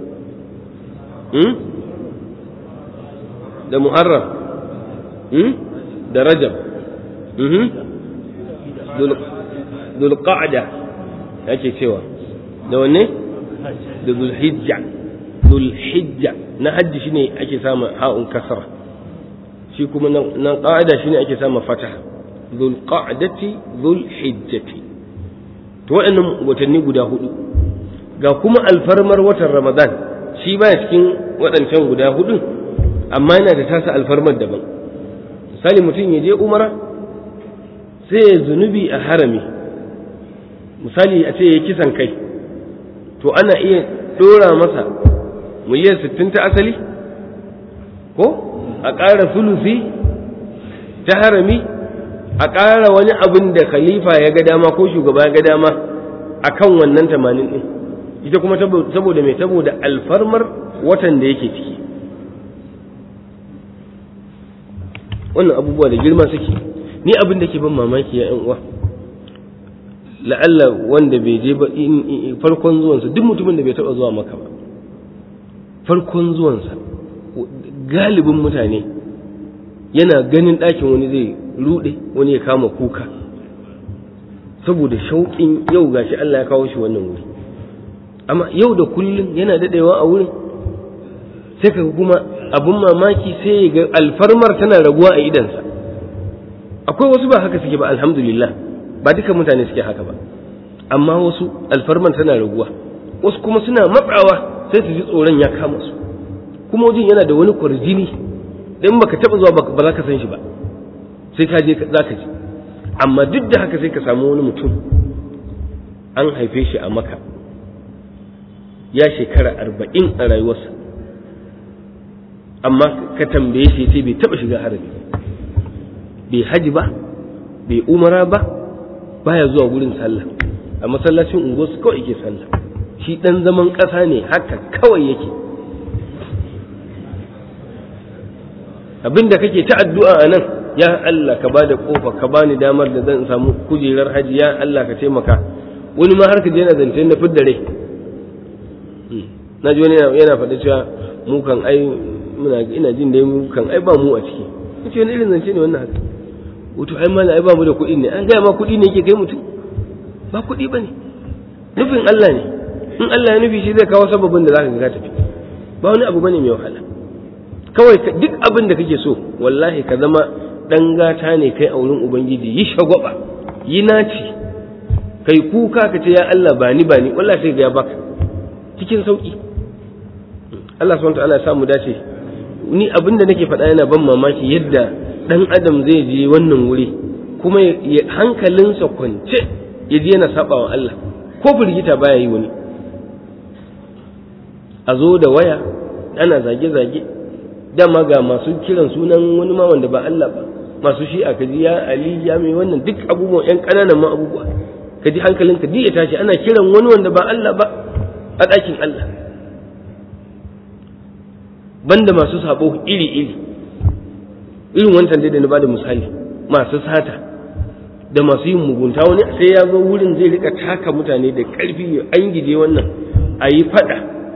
da muharram da rajab dulqa'da yake cewa da wane da zulhijja zulhijja na hajji shine ake samun ha'un kasra shi kuma nan qa'ida shine ake samun fataha zulqa'dati zulhijjati to waɗannan watanni guda hudu ga kuma alfarmar watan ramadan shi baya cikin waɗancan guda hudun amma yana da tasa alfarmar daban misali mutum ya je umara sai ya zunubi a harami misali a ce ya kisan kai to ana iya ɗora masa miliyan sittin ta asali ko a ƙara sulusi ta harami a ƙara wani abin da khalifa ya ga dama ko shugaba ya ga dama a kan wannan tamanin ɗin ita kuma saboda mai saboda alfarmar watan da yake ciki wannan abubuwa da girma suke ni abin da ke ban mamaki ya uwa la'alla wanda bai je ba farkon zuwansa duk mutumin da bai taɓa zuwa maka ba farkon zuwansa galibin mutane yana ganin ɗakin wani zai ruɗe wani ya kama kuka saboda shauƙin yau gashi Allah ya kawo shi wannan wuri amma yau da kullum yana daɗewa a wurin sai ka kuma abin mamaki sai ya ga alfarmar tana raguwa a idansa akwai wasu ba haka suke ba alhamdulillah ba duka mutane suke haka ba amma wasu alfarmar tana raguwa wasu kuma suna matsawa sai su ji tsoron ya kama su kuma wajen yana da wani kwarjini dan baka taba zuwa ba za ka san shi ba sai ka je za ka ji amma duk da haka sai ka samu wani mutum an haife shi a maka ya shekara arba'in a rayuwarsa amma ka tambaye shi sai bai taba shiga harami bai haji ba bai umara ba baya zuwa gurin sallah a masallacin unguwarsu kawai yake sallah shi dan zaman ƙasa ne haka kawai yake abinda kake ta addu'a a nan ya Allah ka bada kofa ka bani damar da zan samu kujerar haji ya Allah ka taimaka wani ma har ka je na zance na fidda rai na ji wani yana faɗa cewa mu kan ai muna ina jin dai mu kan ai ba mu a ciki kace wani irin zance ne wannan haka wato ai mallam ai ba mu da kuɗi ne an gaya ma kuɗi ne yake kai mutum ba kuɗi ba ne nufin Allah ne in Allah ya nufi shi zai kawo sababin da zaka ga tafi ba wani abu bane mai wahala kawai duk abin da kake so wallahi ka zama dan gata ne kai a wurin ubangiji yi shagwaba yi naci kai kuka ka ce ya Allah ba ni ba ni wallahi sai ga ya baka cikin sauki Allah subhanahu wataala ya samu dace ni abin da nake faɗa yana ban mamaki yadda dan adam zai je wannan wuri kuma hankalinsa kwance ya je yana saba wa Allah ko firgita baya yi wani a zo da waya ana zage-zage dama ga masu kiran sunan wani ma wanda ba Allah ba masu shi a kaji ya Ali ya mai wannan duk abubuwan yan ƙananan ma abubuwa ka ji hankalinka duk ya tashi ana kiran wani wanda ba Allah ba a ɗakin Allah banda masu sabo iri-iri irin wancan dai da na bada misali masu sata da masu yin mugunta wani sai ya zo wurin zai rika taka mutane da ƙarfi an gije wannan a yi faɗa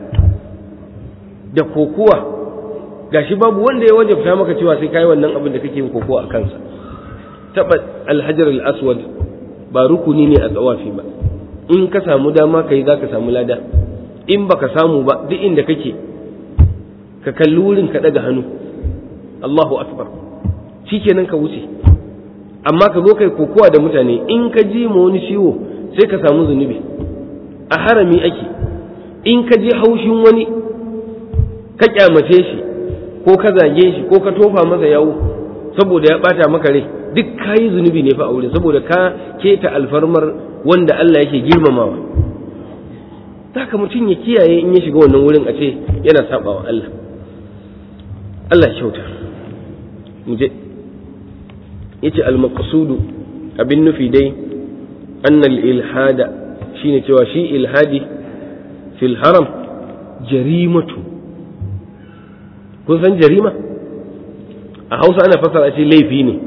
da kokuwa gashi babu wanda ya wajabta maka cewa sai kai wannan abin da kake yin kokowa a kansa taba alhajar al-aswad ba rukuni ne a tsawafi ba in ka samu dama kai za ka samu lada in baka samu ba duk inda kake ka kalli wurin ka daga hannu Allahu akbar shikenan ka wuce amma ka zo kai kokowa da mutane in ka ji ma wani ciwo sai ka samu zunubi a harami ake in ka je haushin wani ka kyamace shi ko ka zage shi ko ka tofa masa yawo saboda ya bata maka rai duk kayi zunubi ne fa a wurin saboda ka keta alfarmar wanda Allah yake girmamawa haka mutum ya kiyaye in ya shiga wannan wurin a ce yana sabawa Allah Allah kyauta mu je yace al-maqsudu abin nufi dai annal ilhada shine cewa shi ilhadi fil haram jarimatu kun san jarima a hausa ana fassara ce laifi ne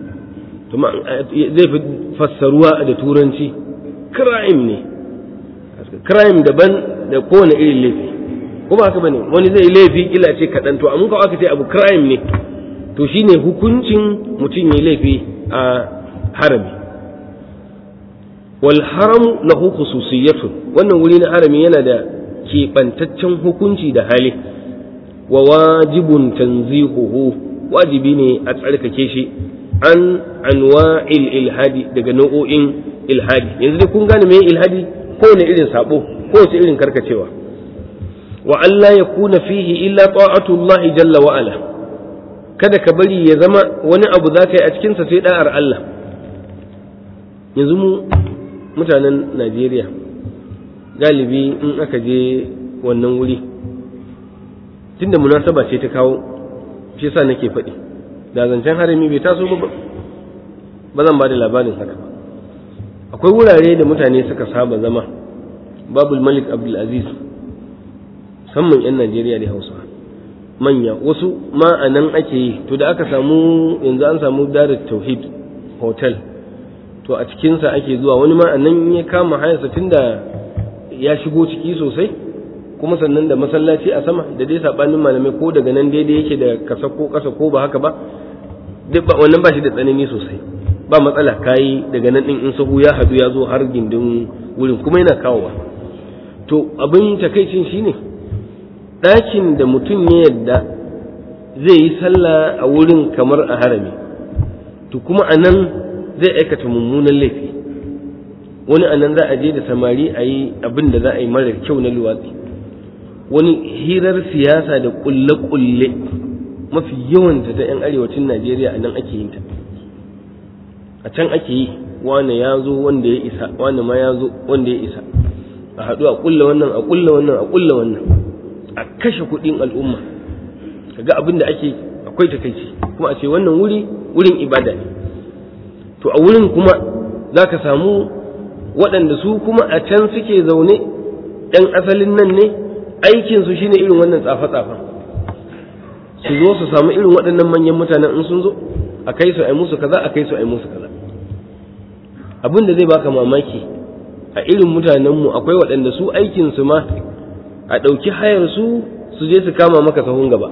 zai fi fassaruwa da turanci crime ne crime daban da kowane irin laifi kuma haka bane wani zai laifi kila ce kaɗan to amma kawai aka ce abu crime ne to shine hukuncin mutum ya laifi a harami wal haramu lahu khususiyatun wannan wuri na harami yana da keɓantaccen hukunci da hali wa wajibun tanzihuhu wajibi ne a tsarkake shi an anwa'il ilhadi daga nau'o'in ilhadi yanzu dai kun gane me ilhadi kowane irin sabo kowace irin karkacewa wa Allah ya kuna fihi illa ta'atullah jalla wa ala kada ka bari ya zama wani abu za ka yi a cikinsa sai da'ar Allah yanzu mu mutanen Najeriya galibi in aka je wannan wuri tunda munasaba ce ta kawo shi yasa nake faɗi da zancen harami bai taso ba ba zan ba da labarin haka ba akwai wurare da mutane suka saba zama babul malik abdulaziz musamman 'yan najeriya da hausa manya wasu ma a nan ake yi to da aka samu yanzu an samu darar tauhid hotel to a cikinsa ake zuwa wani ma a nan ya kama hayarsa tunda ya shigo ciki sosai kuma sannan da masallaci a sama da dai sabanin malamai ko daga nan daidai yake da kasa ko kasa ko ba haka ba duk ba wannan ba shi da tsanani sosai ba matsala kayi daga nan din in sahu ya hadu ya zo har gindin wurin kuma yana kawowa to abin takaicin shine ɗakin da mutum ya yadda zai yi sallah a wurin kamar a harami to kuma a nan zai aikata mummunan laifi wani a nan za a je da samari a yi abin da za a yi marar kyau na luwatsi wani hirar siyasa da kulle-kulle mafi yawanta ta 'yan arewacin najeriya a nan ake yin ta a can ake yi wane ya zo wanda ya isa wane ma ya zo wanda ya isa a haɗu a kulla wannan a kulla wannan a kulla wannan a kashe kuɗin al'umma kaga abin da ake akwai takaici kuma a ce wannan wuri wurin ibada ne to a wurin kuma za ka samu waɗanda su kuma a can suke zaune ɗan asalin nan ne aikinsu shine irin wannan tsafe-tsafen su zo su samu irin waɗannan manyan mutanen in sun zo a kai su a musu kaza a kai su a musu kaza abin da zai baka mamaki a irin mutanenmu akwai waɗanda su aikinsu ma a ɗauki hayar su su je su kama maka sahun gaba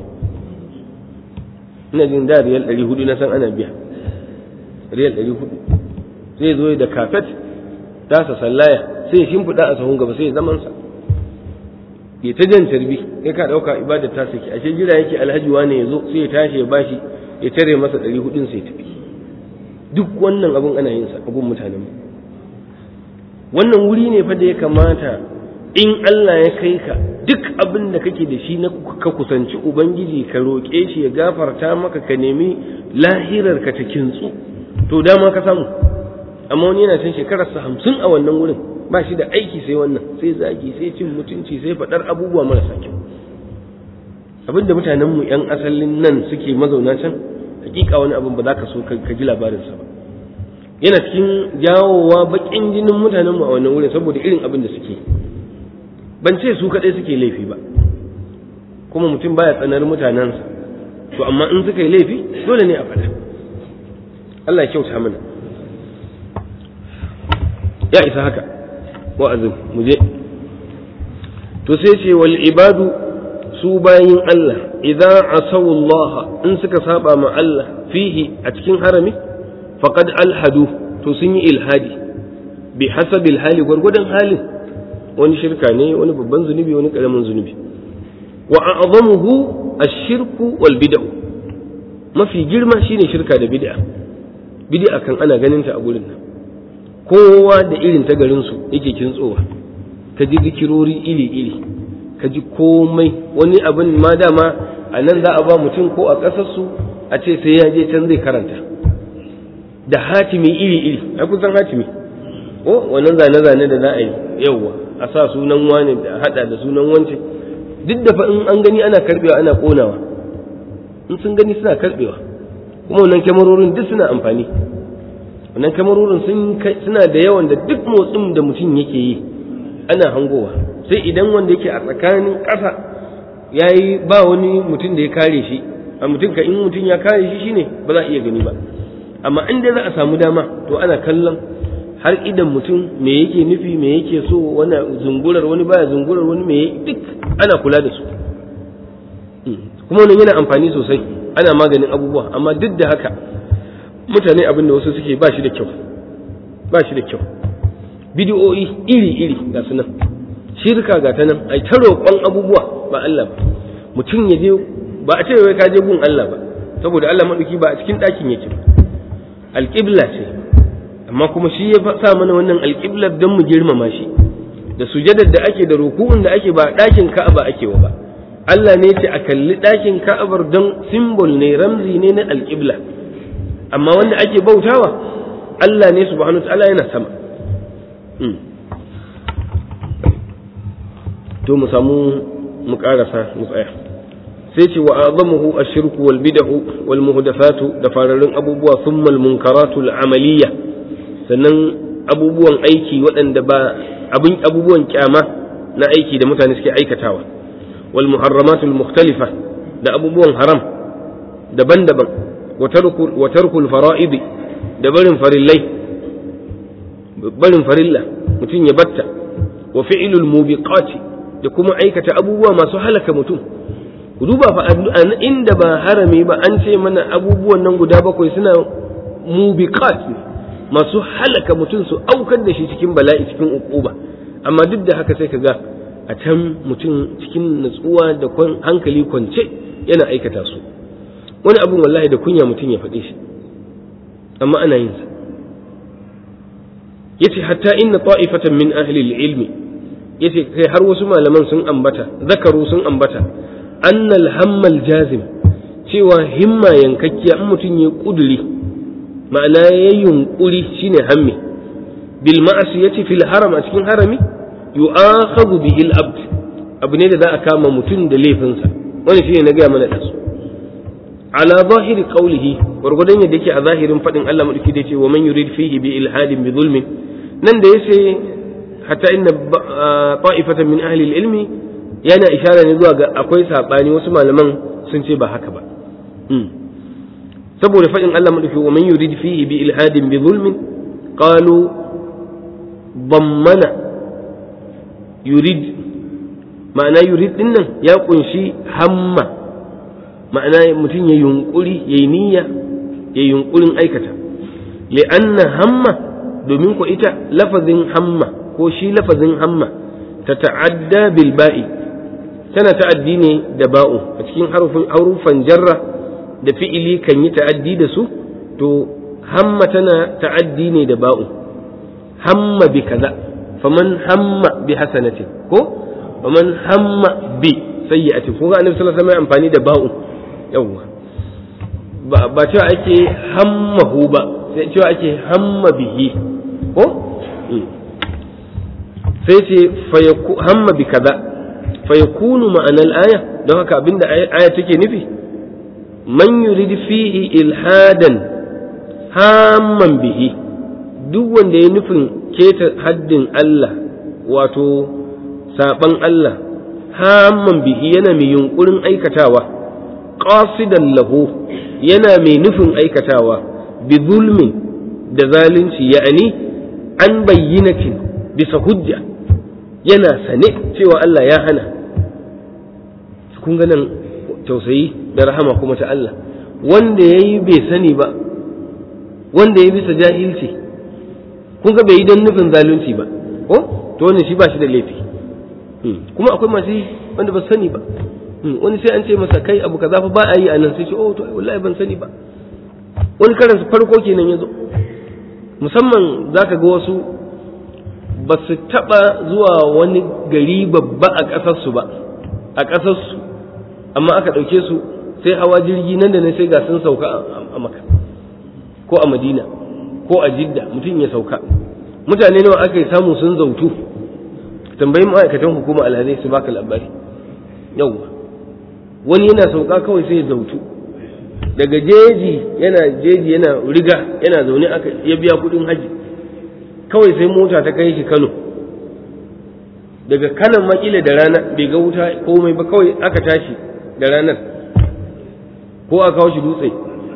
ina jin da riyal ɗari hudu na san ana biya riyal ɗari hudu zai zo da kafet tasa sallaya sai ya shimfiɗa a sahun gaba sai ya zamansa ya ta jan tarbi ya ka ɗauka ibadar ta saki ashe jira yake alhaji wane ya zo sai ya tashi ya bashi ya tare masa ɗari hudun sai ya tafi duk wannan abun ana yin sa abun mutanen mu wannan wuri ne fa da ya kamata in Allah ya kai ka duk abin da kake da shi na ka kusanci ubangiji ka roƙe shi ya gafarta maka ka nemi lahirar ka ta kintsu to dama ka samu amma wani yana cin shekararsa hamsin a wannan wurin ba shi da aiki sai wannan sai zagi sai cin mutunci sai faɗar abubuwa marasa kyau abin da mutanenmu 'yan asalin nan suke mazauna can hakika wani abin ba za ka so ka ji labarinsa ba yana cikin jawowa baƙin jinin mutanenmu a wannan wurin saboda irin abin da suke ban ce su kaɗai suke laifi ba kuma mutum baya tsanar mutanensa to amma in suka yi laifi dole ne a faɗa Allah ya kyauta mana ya isa haka wa'azin mu je to sai ce wal ibadu su bayin Allah idan asawu Allah in suka saba ma Allah fihi a cikin harami faqad alhadu to sun yi ilhadi bi hasabil hali gwargwadon halin wani shirka ne wani babban zunubi wani karamin zunubi wa a'zamuhu ash-shirku wal bid'u mafi girma shine shirka da bid'a bid'a kan ana ganin ta a gurin nan kowa da irin ta garinsu yake kintsowa ka ji zikirori iri-iri ka ji komai wani abin ma dama a nan za a ba mutum ko a ƙasarsu a ce sai ya je can zai karanta da hatimi iri-iri a kusan hatimi ko wannan zane-zane da za a yi yauwa a sa sunan wani da hada da sunan wance duk da fa in an gani ana karbewa ana konawa in sun gani suna karbewa kuma wannan kyamarorin duk suna amfani wannan kyamarorin suna da yawan da duk motsin da mutum yake yi ana hangowa sai idan wanda yake a tsakanin ƙasa ya yi ba wani mutum da ya kare shi a mutum ka in mutum ya kare shi shine ba za a iya gani ba amma in dai za a samu dama to ana kallon har idan mutum me yake nufi me yake so wani zungurar wani baya zungurar wani me duk ana kula da su kuma wannan yana amfani sosai ana maganin abubuwa amma duk da haka mutane abin da wasu suke ba shi da kyau ba shi da kyau bidiyoyi iri-iri ga su nan shirka ga ta nan ai ta roƙon abubuwa ba Allah ba mutum ya je ba a ce wai ka je gun Allah ba saboda Allah maɗauki ba a cikin ɗakin yake ba alƙibla ce amma kuma shi ya sa mana wannan alƙiblar don mu girmama shi da sujadar da ake da ruku'un da ake ba ɗakin ka'aba ake wa ba Allah ne ce a kalli ɗakin ka'abar don simbol ne ramzi ne na alƙibla amma wanda ake bautawa Allah ne subhanahu wa ta'ala yana sama to mu samu mu karasa mu tsaya sai ce wa azamuhu ashirku wal bid'u wal muhdathatu da fararrun abubuwa thumma al munkaratu al amaliyya sannan abubuwan aiki waɗanda ba abin abubuwan kyama na aiki da mutane suke aikatawa wal muharramatu al mukhtalifa da abubuwan haram daban-daban wa tarku wa tarku al fara'id da barin farillai barin farilla mutum ya batta wa fi'lul mubiqati da kuma aikata abubuwa masu halaka mutum ku duba fa inda ba harami ba an ce mana abubuwan nan guda bakwai suna mubiqat ne masu halaka mutum su aukar da shi cikin bala'i cikin ukuba amma duk da haka sai ka ga a can mutum cikin natsuwa da hankali kwance yana aikata su wani abun wallahi da kunya mutum ya faɗe shi amma ana yin sa yace hatta inna ta'ifatan min ahli al-ilmi yace kai har wasu malaman sun ambata zakaru sun ambata annal hammal jazim cewa himma yankakkiya in mutum ya kuduri ma'ana ya yunkuri shine hammi bil ma'asiyati fil haram a cikin harami yu'akhadhu bihi al-abd abu ne da za a kama mutum da laifinsa wani shine na gaya mana da su ala zahiri qawlihi gurgudan yadda yake a zahirin fadin Allah madauki da yace wa man yurid fihi bi ilhadin bi zulmin nan da yace hatta inna ta'ifatan min ahli ilmi yana ishara ne zuwa ga akwai sabani wasu malaman sun ce ba haka ba saboda fadin Allah madauki wa man yurid fihi bi ilhadin bi zulmin qalu dammana yurid ma'ana yurid dinnan ya kunshi hamma ma'ana mutum ya yunkuri ya yi niyya ya yunkurin aikata li'anna hamma domin ko ita lafazin hamma ko shi lafazin hamma ta ta'adda bil ba'i tana ta'addi ne da ba'u a cikin harufan jarra da fi'ili kan yi ta'addi da su to hamma tana ta'addi ne da ba'u hamma bi kaza faman hamma bi hasanatin ko faman hamma bi sayyi'atin ko ga annabi sallallahu alaihi wasallam amfani da ba'u yawwa ba cewa ake hammahu ba sai cewa ake hamma bihi ko sai ce hamma bi kaza fayakunu ma'anar aya don haka abinda aya take nufi man yurid fihi ilhadan hamman bihi duk wanda ya nufin keta haddin Allah wato saban Allah hamman bihi yana mai yunkurin aikatawa qasidan lahu yana mai nufin aikatawa bi zulmin da zalunci ya'ani an bayyinatin bisa hujja yana sane cewa Allah ya hana kun ga nan tausayi da rahama kuma ta Allah wanda ya yi bai sani ba wanda ya bisa jahilci kun ga bai yi don nufin zalunci ba ko to wannan shi ba shi da laifi kuma akwai masu wanda ba sani ba wani sai an ce masa kai abu kaza fa ba a yi a nan sai ce oh to wallahi ban sani ba wani karan farko kenan yazo musamman za ka ga wasu ba su taɓa zuwa wani gari babba a ƙasarsu ba a ƙasarsu amma aka ɗauke su sai hawa jirgi nan da nan sai ga sun sauka a maka ko a madina ko a jidda mutum ya sauka mutane nawa aka yi samu sun zautu tambayi ma'aikatan hukuma alhazai su baka labari yau wani yana sauka kawai sai ya zautu daga jeji yana jeji yana riga yana zaune aka ya biya kudin haji kawai sai mota ta kai shi kano daga kanan makila da rana bai ga wuta komai ba kawai aka tashi da ranar ko aka kawo shi dutse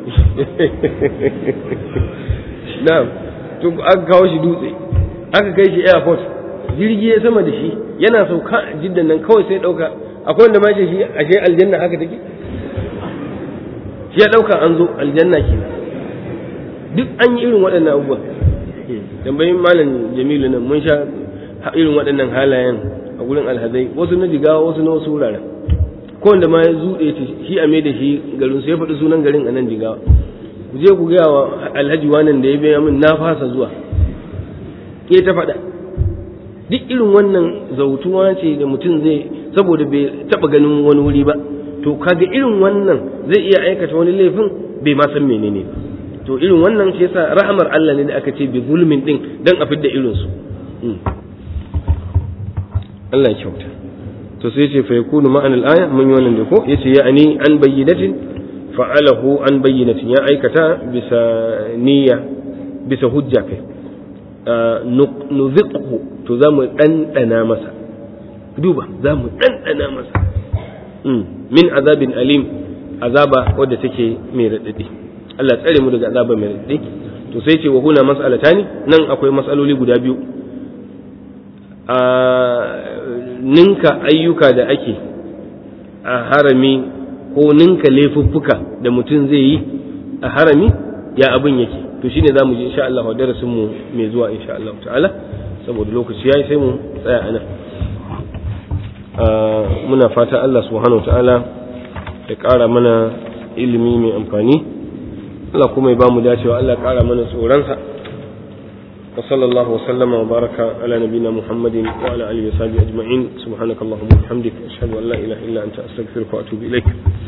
na'am to aka kawo shi dutse aka kai shi airport jirgi ya sama da shi yana sauka jiddan nan kawai sai dauka akwai wanda ma shi ashe aljanna haka take shi ya dauka an zo aljanna ke duk an yi irin waɗannan abubuwa tambayin malam jamilu nan mun sha irin waɗannan halayen a gurin alhazai wasu na jigawa wasu na wasu wuraren ko wanda ma ya zuɗe shi a mai da shi garin su ya faɗi sunan garin a nan jigawa ku je ku gaya wa alhaji wannan da ya biya min na fasa zuwa ke ta faɗa duk irin wannan zautuwa ce da mutum zai saboda bai taɓa ganin wani wuri ba to kaga irin wannan zai iya aikata wani laifin bai ma san menene ba to irin wannan shi yasa rahamar Allah ne da aka ce bi zulmin din dan a fidda irin su Allah ya kyauta to sai ce fa yakunu ma'an al-aya mun yi wannan da ko yace ya'ani an bayyinatin fa'alahu an bayyinatin ya aikata bisa niyya bisa hujja kai nuziqhu to za mu ɗanɗana masa duba za mu ɗanɗana masa min azabin alim azaba wadda take mai raɗaɗi Allah tsare mu daga azaba mai raɗaɗi to sai ce wa huna mas'alatani nan akwai mas'aloli guda biyu a ninka ayyuka da ake a harami ko ninka laifuffuka da mutum zai yi a harami ya abin yake to shine zamu ji insha Allah darasin mu mai zuwa insha Allah ta'ala saboda lokaci yayi sai mu tsaya anan muna fata Allah subhanahu ta'ala ya ƙara mana ilimi mai amfani Allah kuma ya ba mu dacewa Allah ya ƙara mana tsoronsa wa sallallahu wa sallama wa baraka ala nabina Muhammadin wa ala alihi wa sahbihi ajma'in subhanakallahumma wa bihamdika ashhadu an la ilaha illa anta astaghfiruka wa atubu ilaik